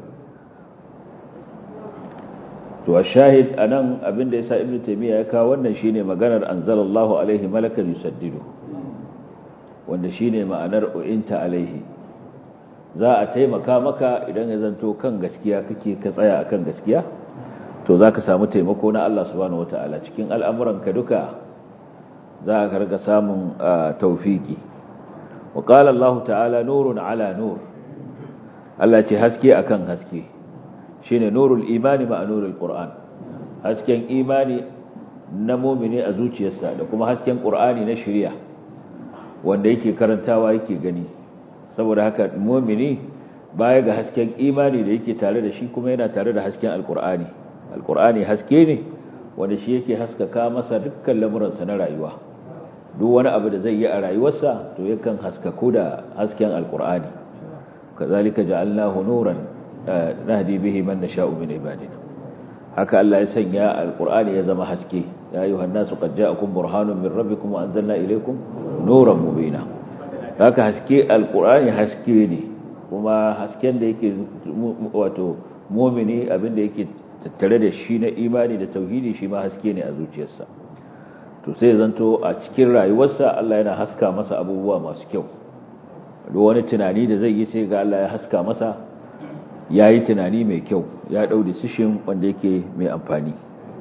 to a shahid anan abinda yasa ibnu taymiya ya kawo wannan shine maganar anzalallahu alaihi malakan yusaddidu wanda shine ma'anar uinta alaihi za a taimaka maka idan ya zanto kan gaskiya kake ka tsaya akan gaskiya to zaka samu taimako na Allah subhanahu wataala cikin al'amuranka duka za ka riga samun tawfiki wa qala Allah ta'ala nurun ala nur Allah ce haske akan haske shine nurul imani ma nurul qur'an hasken imani na mu'mini a zuciyarsa da kuma hasken qur'ani na shari'a wanda yake karantawa yake gani saboda haka mu'mini baya ga hasken imani da yake tare da shi kuma yana tare da hasken alqur'ani alqur'ani haske ne wanda shi yake haskaka masa dukkan lamuransa na rayuwa duk wani abu da zai yi a rayuwarsa to yakan haskaku da hasken alkur'ani kazalika ja'alnahu nuran nahdi bihi man nasha'u min ibadina haka Allah ya sanya alkur'ani ya zama haske ya ayyuhan nasu qad ja'akum burhanun min rabbikum wa anzalna ilaykum nuran mubina haka haske alkur'ani haske ne kuma hasken da yake wato mu'mini abinda yake tattare da shi na imani da tauhidi shi ma haske ne a zuciyarsa to sai zanto a cikin rayuwarsa Allah yana haska masa abubuwa masu kyau duk wani tunani da zai yi sai ga Allah ya haska masa ya yi tunani mai kyau ya ɗau decision wanda yake mai amfani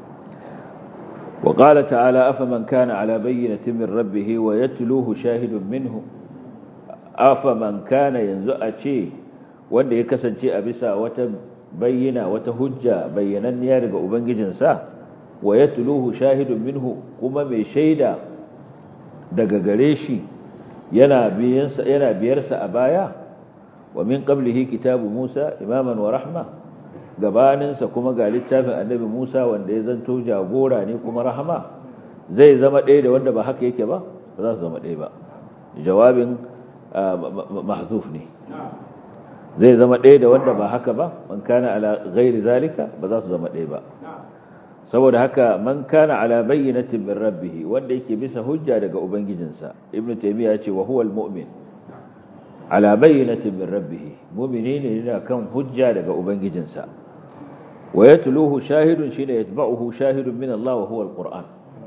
wa ƙala ta'ala afa man kana ala bayyinatin min rabbihi wa yatluhu shahidun minhu afa man kana yanzu a ce wanda ya kasance a bisa wata bayyana wata hujja bayyananniya daga ubangijinsa wa ya tuluhu shahidun minhu kuma mai shaida daga gare shi yana biyarsa a baya wa min qablihi kitabu Musa imaman wa rahma gabaninsa kuma ga littafin annabi Musa wanda ya zanto jagora ne kuma rahama zai zama ɗaya da wanda ba haka yake ba ba za su zama ɗaya ba jawabin mahzuf ne zai zama ɗaya da wanda ba haka ba man kana ala ghairi zalika ba za su zama ɗaya ba saboda haka man kana ala bayyinatin min rabbih wanda yake bisa hujja daga ubangijinsa ibnu taymiya ce wa huwa almu'min ala bayyinatin min rabbih mu'mini ne yana kan hujja daga ubangijinsa wa yatluhu shahidun shine yatba'uhu shahidun min Allah wa huwa alquran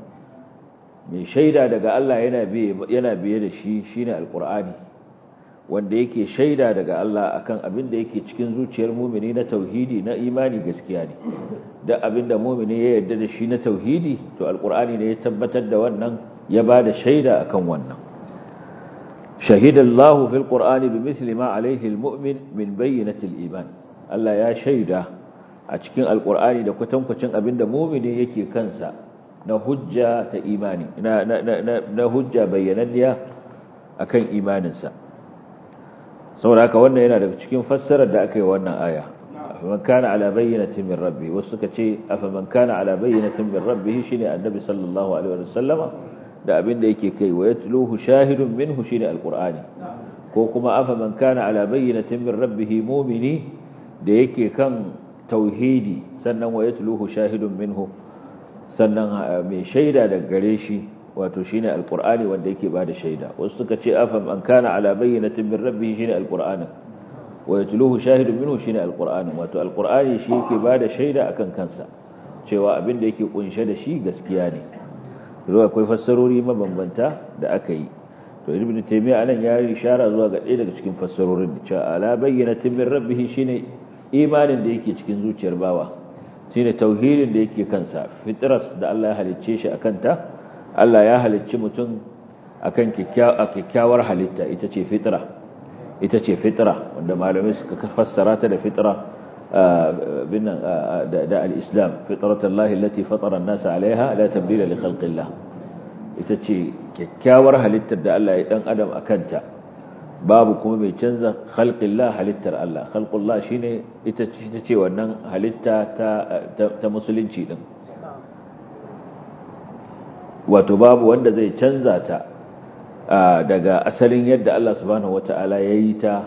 mai shaida daga Allah yana biye yana biye da shi shine alqurani wanda yake shaida daga Allah akan abin da yake cikin zuciyar mumini na tauhidi na imani gaskiya ne da abin da mumini ya yarda da shi na tauhidi to alqur'ani ne ya tabbatar da wannan ya bada shaida akan wannan shahida Allah fil qur'ani bimithli ma alayhi almu'min min bayyinati iman Allah ya shaida a cikin alqur'ani da kwatankwacin abin da mumini yake kansa na hujja ta imani na na na hujja bayyananniya akan imaninsa saboda haka wannan yana daga cikin fassarar da aka yi wannan aya man kana ala bayyinatin min rabbi wasu suka ce afa man kana ala bayyinatin min rabbi shine annabi sallallahu alaihi wa sallama da abin da yake kai wa yatluhu shahidun minhu shine alqur'ani ko kuma afa man kana ala bayyinatin min rabbih mu'mini da yake kan tauhidi sannan wa yatluhu shahidun minhu sannan mai shaida daga gare shi wato shine alqur'ani wanda yake bada shaida wasu suka ce afam an kana ala bayyinatin min rabbih shine alqur'ani wa yatluhu shahidun minhu shine alqur'ani wato alqur'ani shi yake bada shaida akan kansa cewa abin da yake kunshe da shi gaskiya ne zuwa akwai fassarori mabambanta da aka yi to ibnu taymiya anan ya yi ishara zuwa ga ɗaya daga cikin fassarorin cewa ala bayyinatin min rabbih shine imanin da yake cikin zuciyar bawa shine tauhidin da yake kansa fitras da Allah ya halicce shi akan ta Allah ya halicci mutum akan kyakkyawar halitta ita ce fitra ita ce fitra wanda malamai suka fassara ta da fitra binnan da al-islam fitratullahi allati fatara an-nasa 'alayha la tabdila li khalqillah ita ce kyakkyawar halittar da Allah ya dan adam akanta babu kuma mai canza khalqillah halittar Allah khalqullah shine ita ce wannan halitta ta ta musulunci din wato babu wanda zai canza ta daga asalin yadda Allah subhanahu wata'ala ya yi ta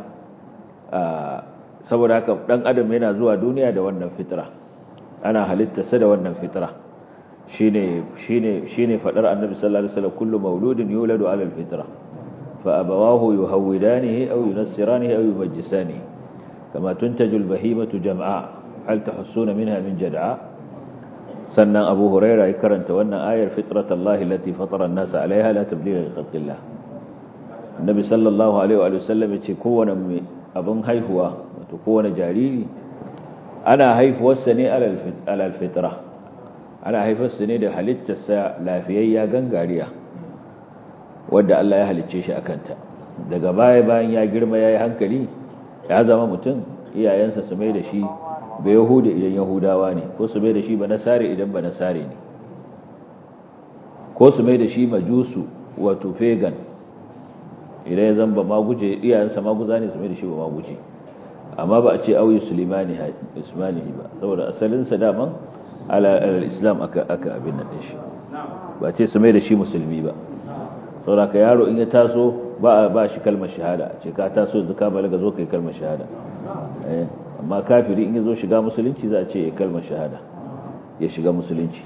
saboda haka dan adam yana zuwa duniya da wannan fitra ana halittarsa da wannan fitra shine shine shine fadar annabi sallallahu alaihi wasallam kullu mauludin yuladu ala alfitra fa abawahu yuhawidanihi aw yunassiranihi aw yumajjisanihi kama tuntaju albahimatu jam'a hal tahussuna minha min jad'a sannan abu huraira ya karanta wannan ayar fitratallahi allati fatara an-nasa 'alayha la tabdila li khalqillah annabi sallallahu alaihi wa sallam yace kowane abin haihuwa wato kowane jariri ana haifuwarsa ne alal fitra ana haifarsa ne da halittarsa lafiyayya gangariya wadda Allah ya halicce shi akanta daga baya bayan ya girma yayi hankali ya zama mutum iyayensa su mai da shi ba Yahuda idan Yahudawa ne ko su mai da shi ba Nasare idan ba Nasare ne ko su mai da shi majusu wato pagan idan ya zamba maguje iyayensa maguza ne su mai da shi ba maguje amma ba a ce auyi sulimani ismanihi ba saboda asalinsa daman al-islam aka aka abin nan shi ba ce su mai da shi musulmi ba saboda yaro in ya taso ba ba shi kalmar shahada ce ka taso yanzu ka balaga zo kai kalmar shahada eh amma kafiri in ya zo shiga musulunci za a ce ya kalmar shahada ya shiga musulunci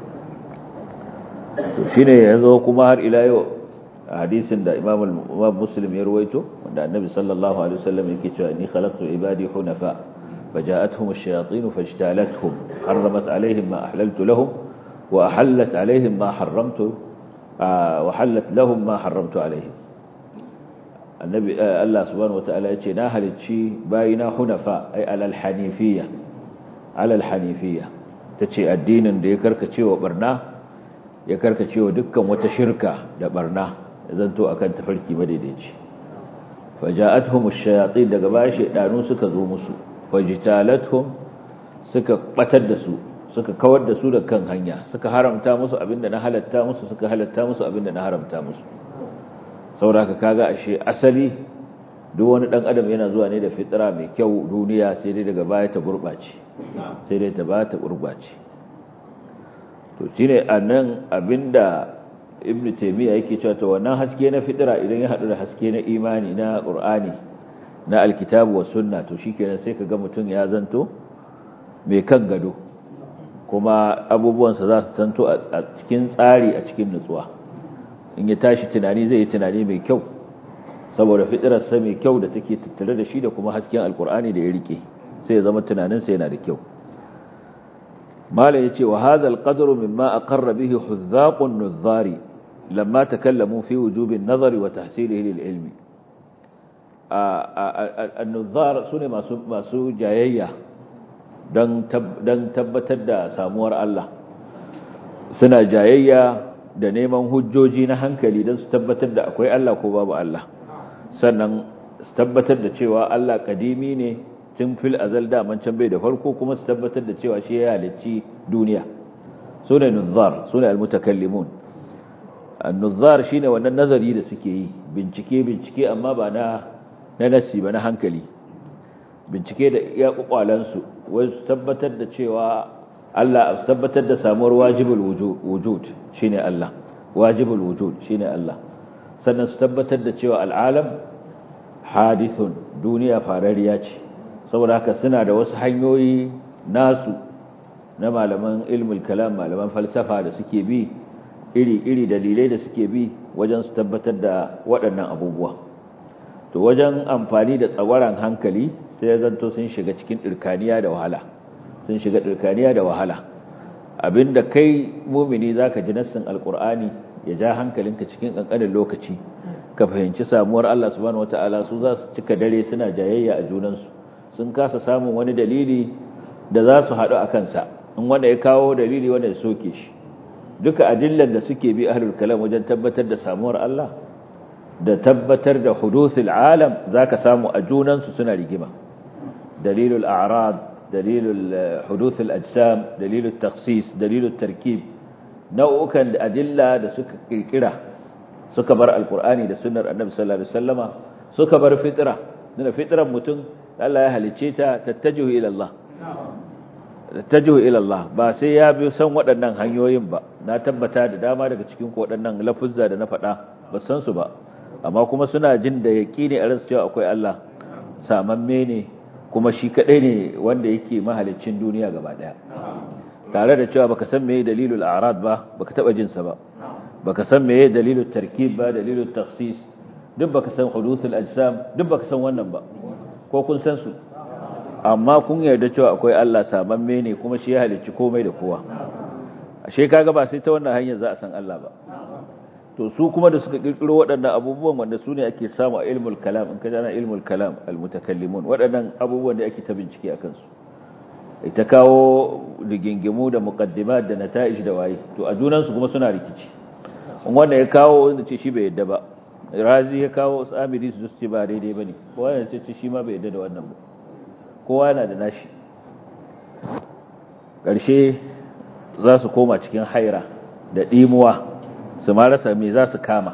to shine yanzu kuma har ila yau hadisin da Imam Muslim ya ruwaito wanda Annabi sallallahu alaihi wasallam yake cewa ni khalaqtu ibadi hunafa فجاءتهم الشياطين فاجتالتهم حرمت عليهم ما أحللت لهم وأحلت عليهم ما حرمت وحلت لهم ما حرمت عليهم النبي الله سبحانه وتعالى يقول ناهل الشي باينا حنفاء أي على الحنيفية على الحنيفية تشي الدين دي كركتشي وبرناه ya karkacewa dukkan wata shirka da barna zanto akan tafarki madaidaici faja'atuhum ash-shayatin daga baya shedanu suka zo musu fajtalatuhum suka batar da su suka kawar da su da kan hanya suka haramta musu abinda na halatta musu suka halatta musu abinda na haramta musu saboda kaga ashe asali duk wani dan adam yana zuwa ne da fitra mai kyau duniya sai dai daga baya ta gurbace sai dai ta ba ta gurbace to shine anan abinda ibn taymiya yake cewa to wannan haske na fitira idan ya hadu da haske na imani na qur'ani na alkitabu was sunna to shikenan sai kaga mutun ya zanto mai kan gado kuma abubuwan sa za su zanto a cikin tsari a cikin nutsuwa in ya tashi tunani zai yi tunani mai kyau saboda fitirar sa mai kyau da take tattare da shi da kuma hasken alqur'ani da ya rike sai ya zama tunanin sa yana da kyau مالا يتي وهذا القدر مما أقر به حذاق النظار لما تكلموا في وجوب النظر وتحصيله للعلم النظار سنة ما سو جايية don tabbatar da samuwar Allah suna jayayya da neman hujjoji na hankali don su tabbatar da akwai Allah ko babu Allah sannan su tabbatar da cewa Allah kadimi ne tun fil azal daman can bai da farko kuma su tabbatar da cewa shi ya halicci duniya su ne nuzzar su ne almutakallimun nuzzar shine wannan nazari da suke yi bincike bincike amma ba na na nasi ba na hankali bincike da iya kwakwalansu wai su tabbatar da cewa Allah su tabbatar da samuwar wajibul wujud shine Allah wajibul wujud shine Allah sannan su tabbatar da cewa al'alam hadithun duniya farariya ce saboda haka suna da wasu hanyoyi nasu na malaman ilmul kalam malaman falsafa da suke bi iri-iri dalilai da suke bi wajen su tabbatar da waɗannan abubuwa to wajen amfani da tsawaran hankali sai ya zanto sun shiga cikin ɗirkaniya da wahala sun shiga ɗirkaniya da wahala abinda kai mumini zaka ji nassin alkur'ani ya ja hankalinka cikin ƙanƙanin lokaci ka fahimci samuwar Allah subhanahu wataala su za su cika dare suna jayayya a junansu sun kasa samun wani dalili da za su haɗu a kansa in wanda ya kawo dalili wanda ya soke shi duka adillan da suke bi ahlul kalam wajen tabbatar da samuwar Allah da tabbatar da hudusul alam zaka samu a junansu suna rigima dalilul a'rad dalilul hudusul ajsam dalilul takhsis dalilul tarkib nau'ukan adilla da suka kirkira suka bar alqur'ani da sunnar annabi sallallahu alaihi wasallama suka bar fitra da fitran mutum Allah ya halice ta tattajihu ila Allah tattajihu ila Allah ba sai ya bi san waɗannan hanyoyin ba na tabbata da dama daga cikin ku waɗannan lafuzza da na faɗa ba san su ba amma kuma suna jin da yaqini a ransu cewa akwai Allah samamme ne kuma shi kadai ne wanda yake mahalicin duniya gaba daya tare da cewa baka san meye dalilul a'rad ba baka taba jin sa ba baka san meye dalilul tarkib ba dalilul takhsis duk baka san hudusul ajsam duk baka san wannan ba ko kun san su amma kun yarda cewa akwai Allah samamme ne kuma shi ya halicci komai da kowa ashe kaga ba sai ta wannan hanyar za a san Allah ba to su kuma da suka kirkiro waɗannan abubuwan wanda su ne ake samu a ilmul kalam in ka jana ilmul kalam almutakallimun waɗannan abubuwan da ake ta bincike a kansu ita kawo rigingimu da muqaddimat da nata'ij da waye to a junan su kuma suna rikici in wanda ya kawo wanda ce shi bai yadda ba razi ya kawo samiri su ce ba daidai bane kowa ya ce shi ma bai yadda da wannan ba kowa yana da nashi ƙarshe za su koma cikin haira da ɗimuwa su ma rasa me za su kama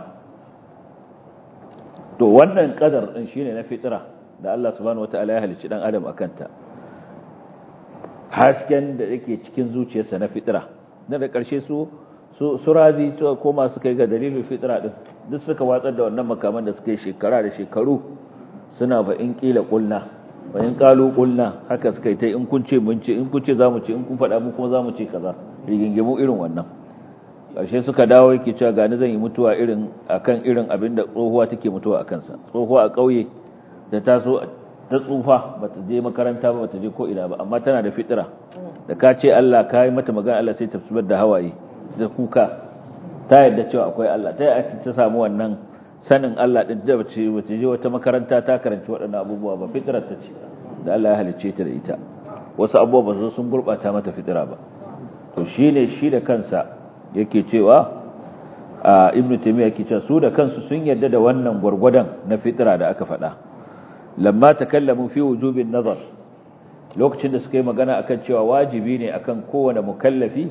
to wannan kadar din shine na fitira da Allah subhanahu wataala ya halicci dan adam akanta hasken da yake cikin zuciyarsa na fitira na da ƙarshe su su razi su koma suka yi ga dalilin fitira din duk suka watsar da wannan makaman da suka yi shekara da shekaru suna ba in kila kulna ba in kalu kulna haka suka yi ta in kun ce mun ce in kun ce zamu ce in kun faɗa mu kuma zamu ce kaza rigingimu irin wannan ƙarshe suka dawo yake cewa gani zan yi mutuwa irin akan irin abin da tsohuwa take mutuwa akan sa tsohuwa a ƙauye da ta so ta tsufa bata je makaranta ba bata je ko ina ba amma tana da fitira da ka ce Allah ka yi mata magana Allah sai ta zubar da hawaye da kuka ta yarda cewa akwai Allah ta yi ta samu wannan sanin Allah din da bace bace je wata makaranta ta karanci waɗannan abubuwa ba fitrar ta ce da Allah ya halicce ta da ita wasu abubuwa ba sun gurbata mata fitira ba to shine shi da kansa yake cewa a ibn taymiya yake cewa su da kansu sun yarda da wannan gurgurdan na fitira da aka faɗa lamma takallamu fi wujubin nazar lokacin da suka yi magana akan cewa wajibi ne akan kowane mukallafi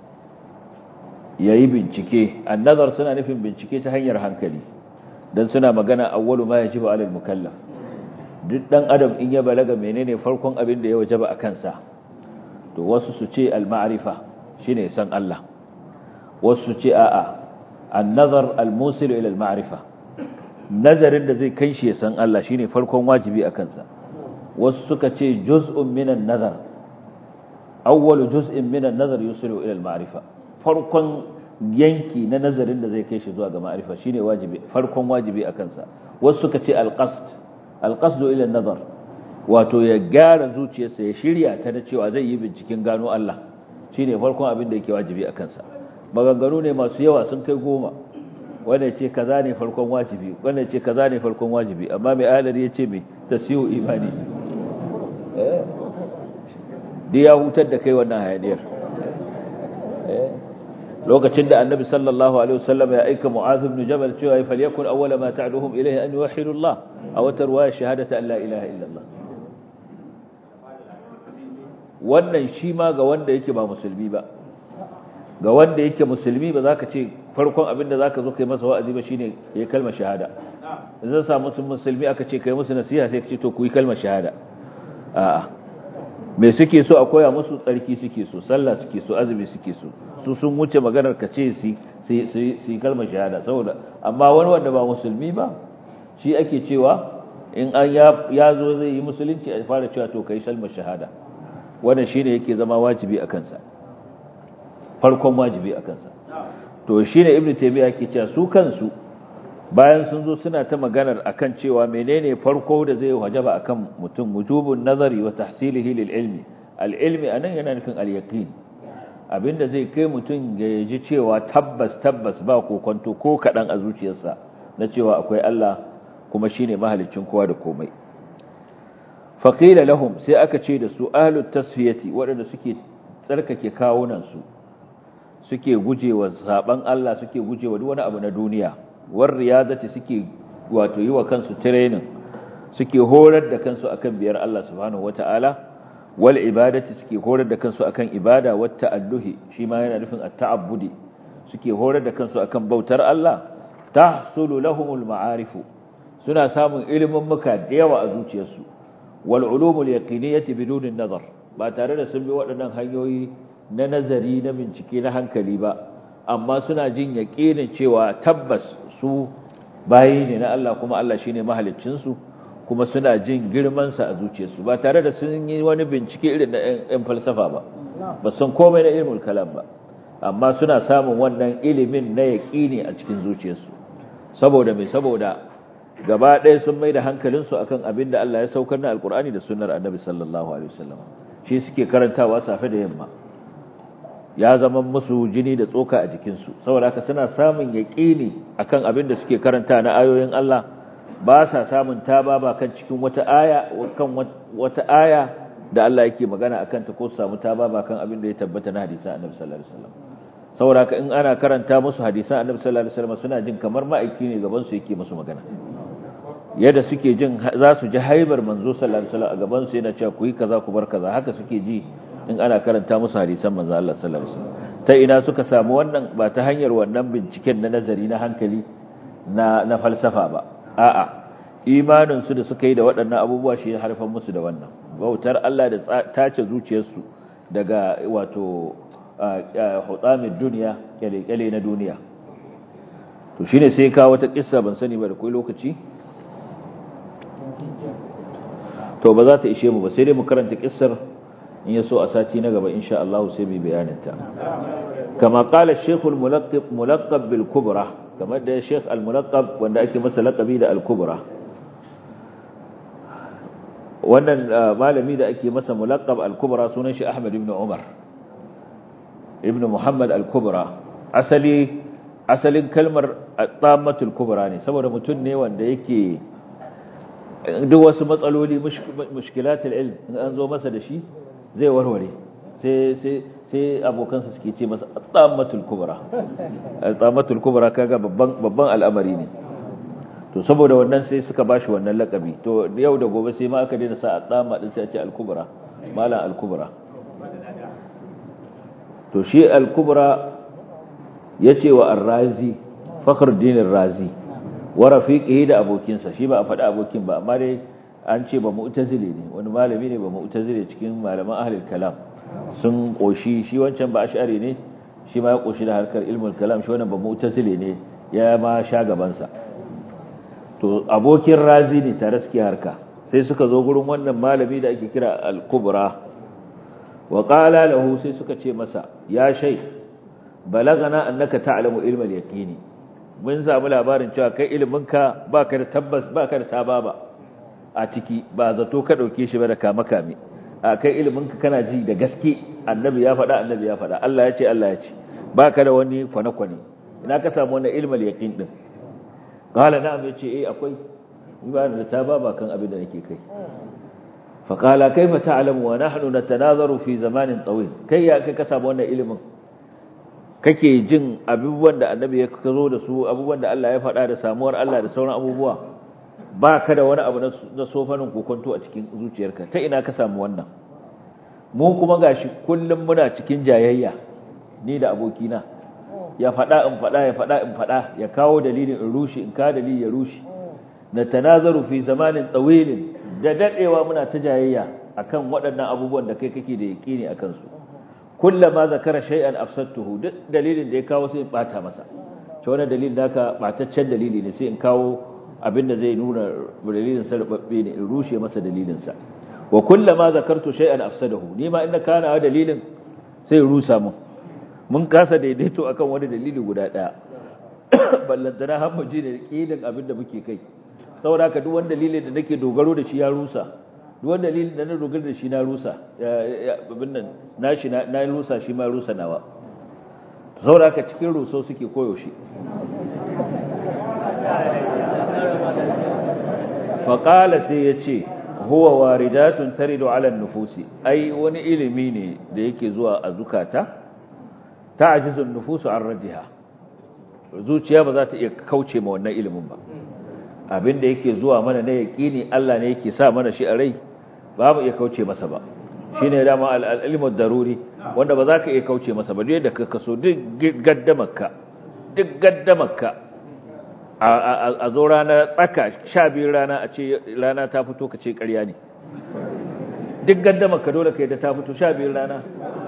yayi bincike annazar suna nufin bincike ta hanyar hankali dan suna magana awwalu ma yajibu alal mukallaf duk dan adam in ya balaga menene farkon abin da ya wajaba a kansa to wasu su ce al ma'rifa shine san Allah wasu su ce a'a an-nazar al-musil ila al-ma'rifa nazarin da zai kai shi ya san Allah shine farkon wajibi a kansa wasu suka ce juz'un minan nazar awwalu juz'in minan nazar yusilu ila al-ma'rifa farkon yanki na nazarin da zai kai shi zuwa ga ma'rifa shine wajibi farkon wajibi a kansa wasu suka ce al-qasd al-qasd ila an-nazar wato ya gyara zuciyarsa ya shirya ta da cewa zai yi binciken gano Allah shine farkon abin da yake wajibi a kansa maganganu ne masu yawa sun kai goma wanda ce kaza ne farkon wajibi wanda ce kaza ne farkon wajibi amma mai alari ya ce mai tasiyu imani da ya hutar da kai wannan hayaniyar lokacin da annabi sallallahu alaihi wasallam ya aika mu'az ibn jabal cewa ya falyakun awwala ma ta'duhum ilayhi an yuwahhidu Allah aw tarwaya shahadata an la ilaha illa Allah wannan shi ma ga wanda yake ba musulmi ba ga wanda yake musulmi ba za ka ce farkon abin da za ka zo kai masa wa'azi ba shine ya kalma shahada zan samu musulmi aka ce kai musu nasiha sai ka ce to ku yi kalmar shahada a'a me suke so a koya musu tsarki suke so sallah suke so azumi suke so su sun wuce maganar ka ce su yi kalmar shahada saboda amma wani wanda ba musulmi ba shi ake cewa in an ya zo zai yi musulunci a fara cewa to kai kalmar shahada wannan shine yake zama wajibi a kansa farkon wajibi a kansa to shine ibnu taymiya yake cewa su kansu bayan sun zo suna ta maganar akan cewa menene farko da zai wajaba akan mutum wujubun nazari wa tahsilihi lil ilmi al ilmi anan yana nufin al yaqin abinda zai kai mutum ya ji cewa tabbas tabbas ba kokonto ko kadan a zuciyarsa na cewa akwai Allah kuma shine mahaliccin kowa da komai faqila lahum sai aka ce da su ahlut tasfiyati waɗanda suke tsarkake kawunan su suke gujewa saban Allah suke gujewa duk wani abu na duniya war riyadati suke wato yi wa kansu training suke horar da kansu akan biyar Allah subhanahu wataala wal ibadati suke horar da kansu akan ibada wat ta'alluhi shi ma yana nufin at-ta'abbudi suke horar da kansu akan bautar Allah tahsulu lahumul ma'arifu suna samun ilimin muka da yawa a zuciyarsu wal ulumul yaqiniyati bidun nazar ba tare da sun bi waɗannan hanyoyi na nazari na bincike na hankali ba amma suna jin yaƙinin cewa tabbas su bayi ne na Allah kuma Allah shine mahaliccinsu kuma suna jin girmansa a zuciyarsu ba tare da sun yi wani bincike irin na ‘yan falsafa ba ba san komai na ilmul kalam ba amma suna samun wannan ilimin na yaƙini a cikin zuciyarsu saboda mai saboda gaba ɗaya sun mai da hankalinsu akan abin da Allah ya saukar na alkur'ani da sunnar annabi sallallahu alaihi wasallam shi suke karantawa safe da yamma ya zama musu jini da tsoka a jikinsu saboda haka suna samun yaƙini akan abin da suke karanta na ayoyin Allah ba sa samun taba ba kan cikin wata aya kan wata aya da Allah yake magana akan ta ko su samu taba ba kan abin da ya tabbata na hadisan Annabi sallallahu alaihi wasallam saboda haka in ana karanta musu hadisan Annabi sallallahu alaihi wasallam suna jin kamar ma'aiki ne gaban su yake musu magana yadda suke jin za su ji haibar manzo sallallahu alaihi wasallam a gaban su yana cewa ku yi kaza ku bar kaza haka suke ji in ana karanta musu hadisan manzo Allah sallallahu alaihi wasallam ta ina suka samu wannan ba ta hanyar wannan binciken na nazari na hankali na na falsafa ba a'a imanin su da suka yi da waɗannan abubuwa shi harfan musu da wannan bautar Allah da tace zuciyarsu daga wato hutsamin duniya kyale na duniya to shine sai ka wata kissa ban sani ba da kai lokaci to ba za ta ishe mu ba sai dai mu karanta kissar in ya so a sati na gaba insha Allah sai mu bayanin ta kama qala shaykh al-mulaqqab mulaqqab bil kubra kamar da shaykh al-mulaqqab wanda ake masa laqabi da al-kubra wannan malami da ake masa mulaqqab al-kubra sunan shi Ahmad ibn Umar ibn Muhammad al-kubra asali asalin kalmar at-tammatul kubra ne saboda mutum ne wanda yake duk wasu matsaloli mushkilatul ilm in an zo masa da shi zai warware sai sai sai abokansa suke ce masa at-tammatul kubra at-tammatul kubra kaga babban babban al'amari ne to saboda wannan sai suka bashi wannan lakabi to yau da gobe sai ma aka daina sa at-tamma din sai a ce al-kubra malam al-kubra to shi al-kubra yace wa ar-razi fakhruddin ar-razi wa rafiqihi da abokinsa shi ba a faɗi abokin ba amma dai an ce ba mu'tazili ne wani malami ne ba mu'tazili cikin malaman ahlul kalam sun koshi shi wancan ba ash'ari ne shi ma ya koshi da harkar ilmul kalam shi wannan ba mu'tazili ne ya ma sha gaban sa to abokin razi ne tare suke harka sai suka zo gurin wannan malami da ake kira al-kubra wa qala lahu sai suka ce masa ya shay balagana annaka ta'lamu ilmal yaqini mun samu labarin cewa kai iliminka baka da tabbas baka da tababa a ciki ba zato ka dauke shi ba da kama kame a kai iliminka kana ji da gaske annabi ya faɗa annabi ya faɗa Allah ya ce Allah ya ce baka da wani kwane-kwane ina ka samu wannan ilmal yaqin din qala na'am yace eh akwai ni ba da tababa kan abin da nake kai fa qala kaifa ta'lamu wa nahnu natanazaru fi zamanin tawil kai ya kai ka samu wannan ilimin kake jin abubuwan da annabi ya zo da su abubuwan da Allah ya faɗa da samuwar Allah da sauran abubuwa ba ka da wani abu na sofanin kokonto a cikin zuciyarka ta ina ka samu wannan mu kuma gashi kullum muna cikin jayayya ni da abokina ya faɗa in faɗa ya faɗa in faɗa ya kawo dalilin in rushe in ka dalili ya rushe na tanazaru fi zamanin tsawilin da daɗewa muna ta jayayya akan waɗannan abubuwan da kai kake da yaƙini akan su kullama zakara shay'an afsadtuhu duk dalilin da ya kawo sai in bata masa to wannan dalilin da ka bataccen dalili ne sai in kawo abin da zai nuna dalilin sa rubabbe ne in rushe masa dalilin sa wa kullama zakartu shay'an afsadahu ni ma inda kana dalilin sai rusa mun mun kasa daidaito akan wani dalili guda daya ballantana har mu ji da kidin abin da muke kai saboda haka duk wani dalilin da nake dogaro da shi ya rusa duk dalilin da na dogara da shi na rusa abin nan na shi na rusa shi ma rusa nawa saboda haka cikin ruso suke koyaushe faƙala sai ya ce huwa waridatun taridu ala nufusi ai wani ilimi ne da yake zuwa a zukata ta ajizun nufusu an rajiha zuciya ba za ta iya kauce ma wannan ilimin ba abin da yake zuwa mana na yaƙini Allah ne yake sa mana shi a rai ba mu iya kauce masa ba shi ne dama al'ilmar daruri wanda ba za ka iya kauce masa ba da ka kaso duk gaddamarka duk gaddamarka a zo rana tsaka sha biyu rana a ce rana ta fito ka ce ƙarya ne duk gaddamarka dole ka yi da ta fito sha biyu rana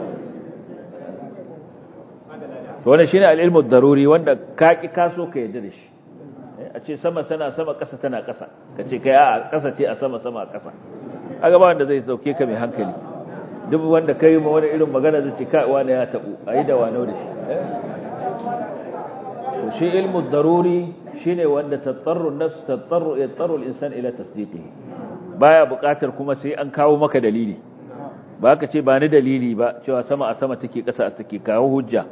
wanda shi ne al'ilmar daruri wanda ka ƙi kaso ka yadda da shi a ce sama tana sama ƙasa tana ƙasa ka ce kai a ƙasa ce a sama sama a ƙasa a gaba wanda zai sauke ka mai hankali duk wanda ka yi ma wani irin magana zai ce kai wani ya taɓu a yi da wani da shi to shi ilmu daruri shine wanda tattaru nafs tattaru yattaru al-insan ila tasdiqihi baya buƙatar kuma sai an kawo maka dalili ba ka ce ba ni dalili ba cewa sama a sama take ƙasa take kawo hujja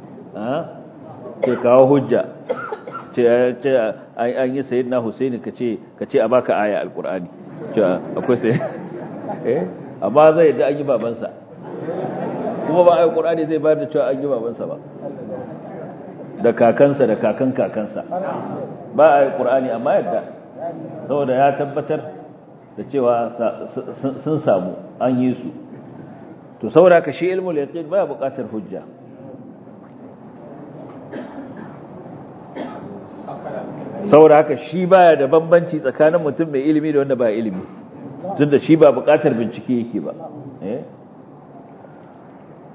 ke kawo hujja ce an yi sayi na Husaini ka ce a baka aya alkur'ani cewa akwai sai eh amma zai yadda an yi babansa kuma ba ayi qur'ani zai bayar da cewa an yi babansa ba da kakansa da kakan kakansa ba ayi qur'ani amma yadda saboda ya tabbatar da cewa sun samu an yi su to saboda ka shi ilmul yaqin baya buƙatar hujja saboda haka shi baya da bambanci tsakanin mutum mai ilimi da wanda ba ilimi tunda shi ba buƙatar bincike yake ba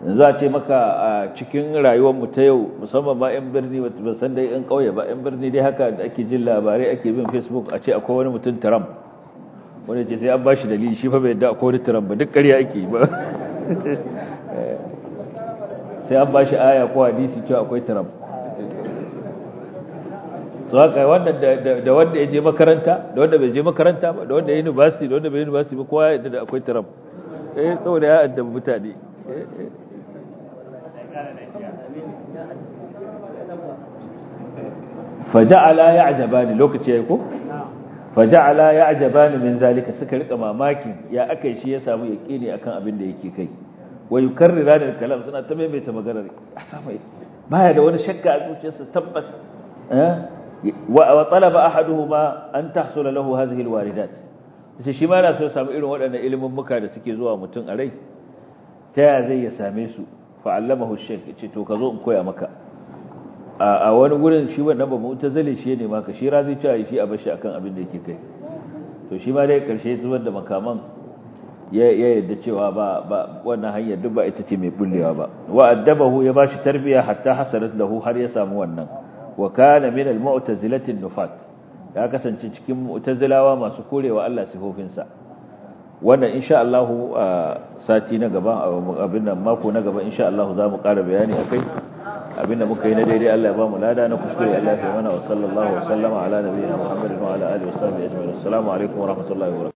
za a ce maka a cikin rayuwar mu ta yau musamman ma yan birni ba san dai yan kauye ba yan birni dai haka da ake jin labarai ake bin facebook a ce akwai wani mutum Trump wanda ce sai an bashi dalili shi fa bai yadda akwai wani Trump ba duk ƙarya ake ba sai an bashi aya ko hadisi cewa akwai Trump so haka wanda da wanda ya je makaranta da wanda bai je makaranta ba da wanda ya university da wanda bai university ba kowa ya yadda da akwai Trump eh saboda ya addabi mutane faja'ala ya'jabani lokaci yayi ko faja'ala ya'jabani min zalika suka rika mamakin ya akai shi ya samu yaqini akan abin da yake kai wa yukarrirana kalam suna ta maimaita maganar asamai baya da wani shakka a zuciyarsa tabbas wa talaba ahaduhuma an tahsula lahu hadhihi alwaridat sai shi ma yana so ya samu irin waɗannan ilimin muka da suke zuwa mutum a rai ta ya zai ya same su fa allamahu shaykh yace to ka zo in koya maka a wani gurin shi wannan ba mu'tazili shi ne maka shi razi cewa shi a bashi akan abin da yake kai to shi ma dai karshe zubar da makaman ya yadda cewa ba ba wannan hanyar duk ba ita ce mai bullewa ba wa addabahu ya bashi tarbiya hatta hasalat lahu har ya samu wannan wa kana min al-mu'tazilati nufat ya kasance cikin mu'tazilawa masu korewa Allah sifofinsa wannan insha Allah sati na gaba abin nan mako na gaba insha Allah za mu ƙara bayani akai abinda muka yi na daidai Allah ya ba mu lada na kuskure Allah ya mana wa sallallahu wa sallama ala nabiyina Muhammadin wa ala alihi wa sahbihi ajma'in assalamu alaikum wa rahmatullahi wa barakatuh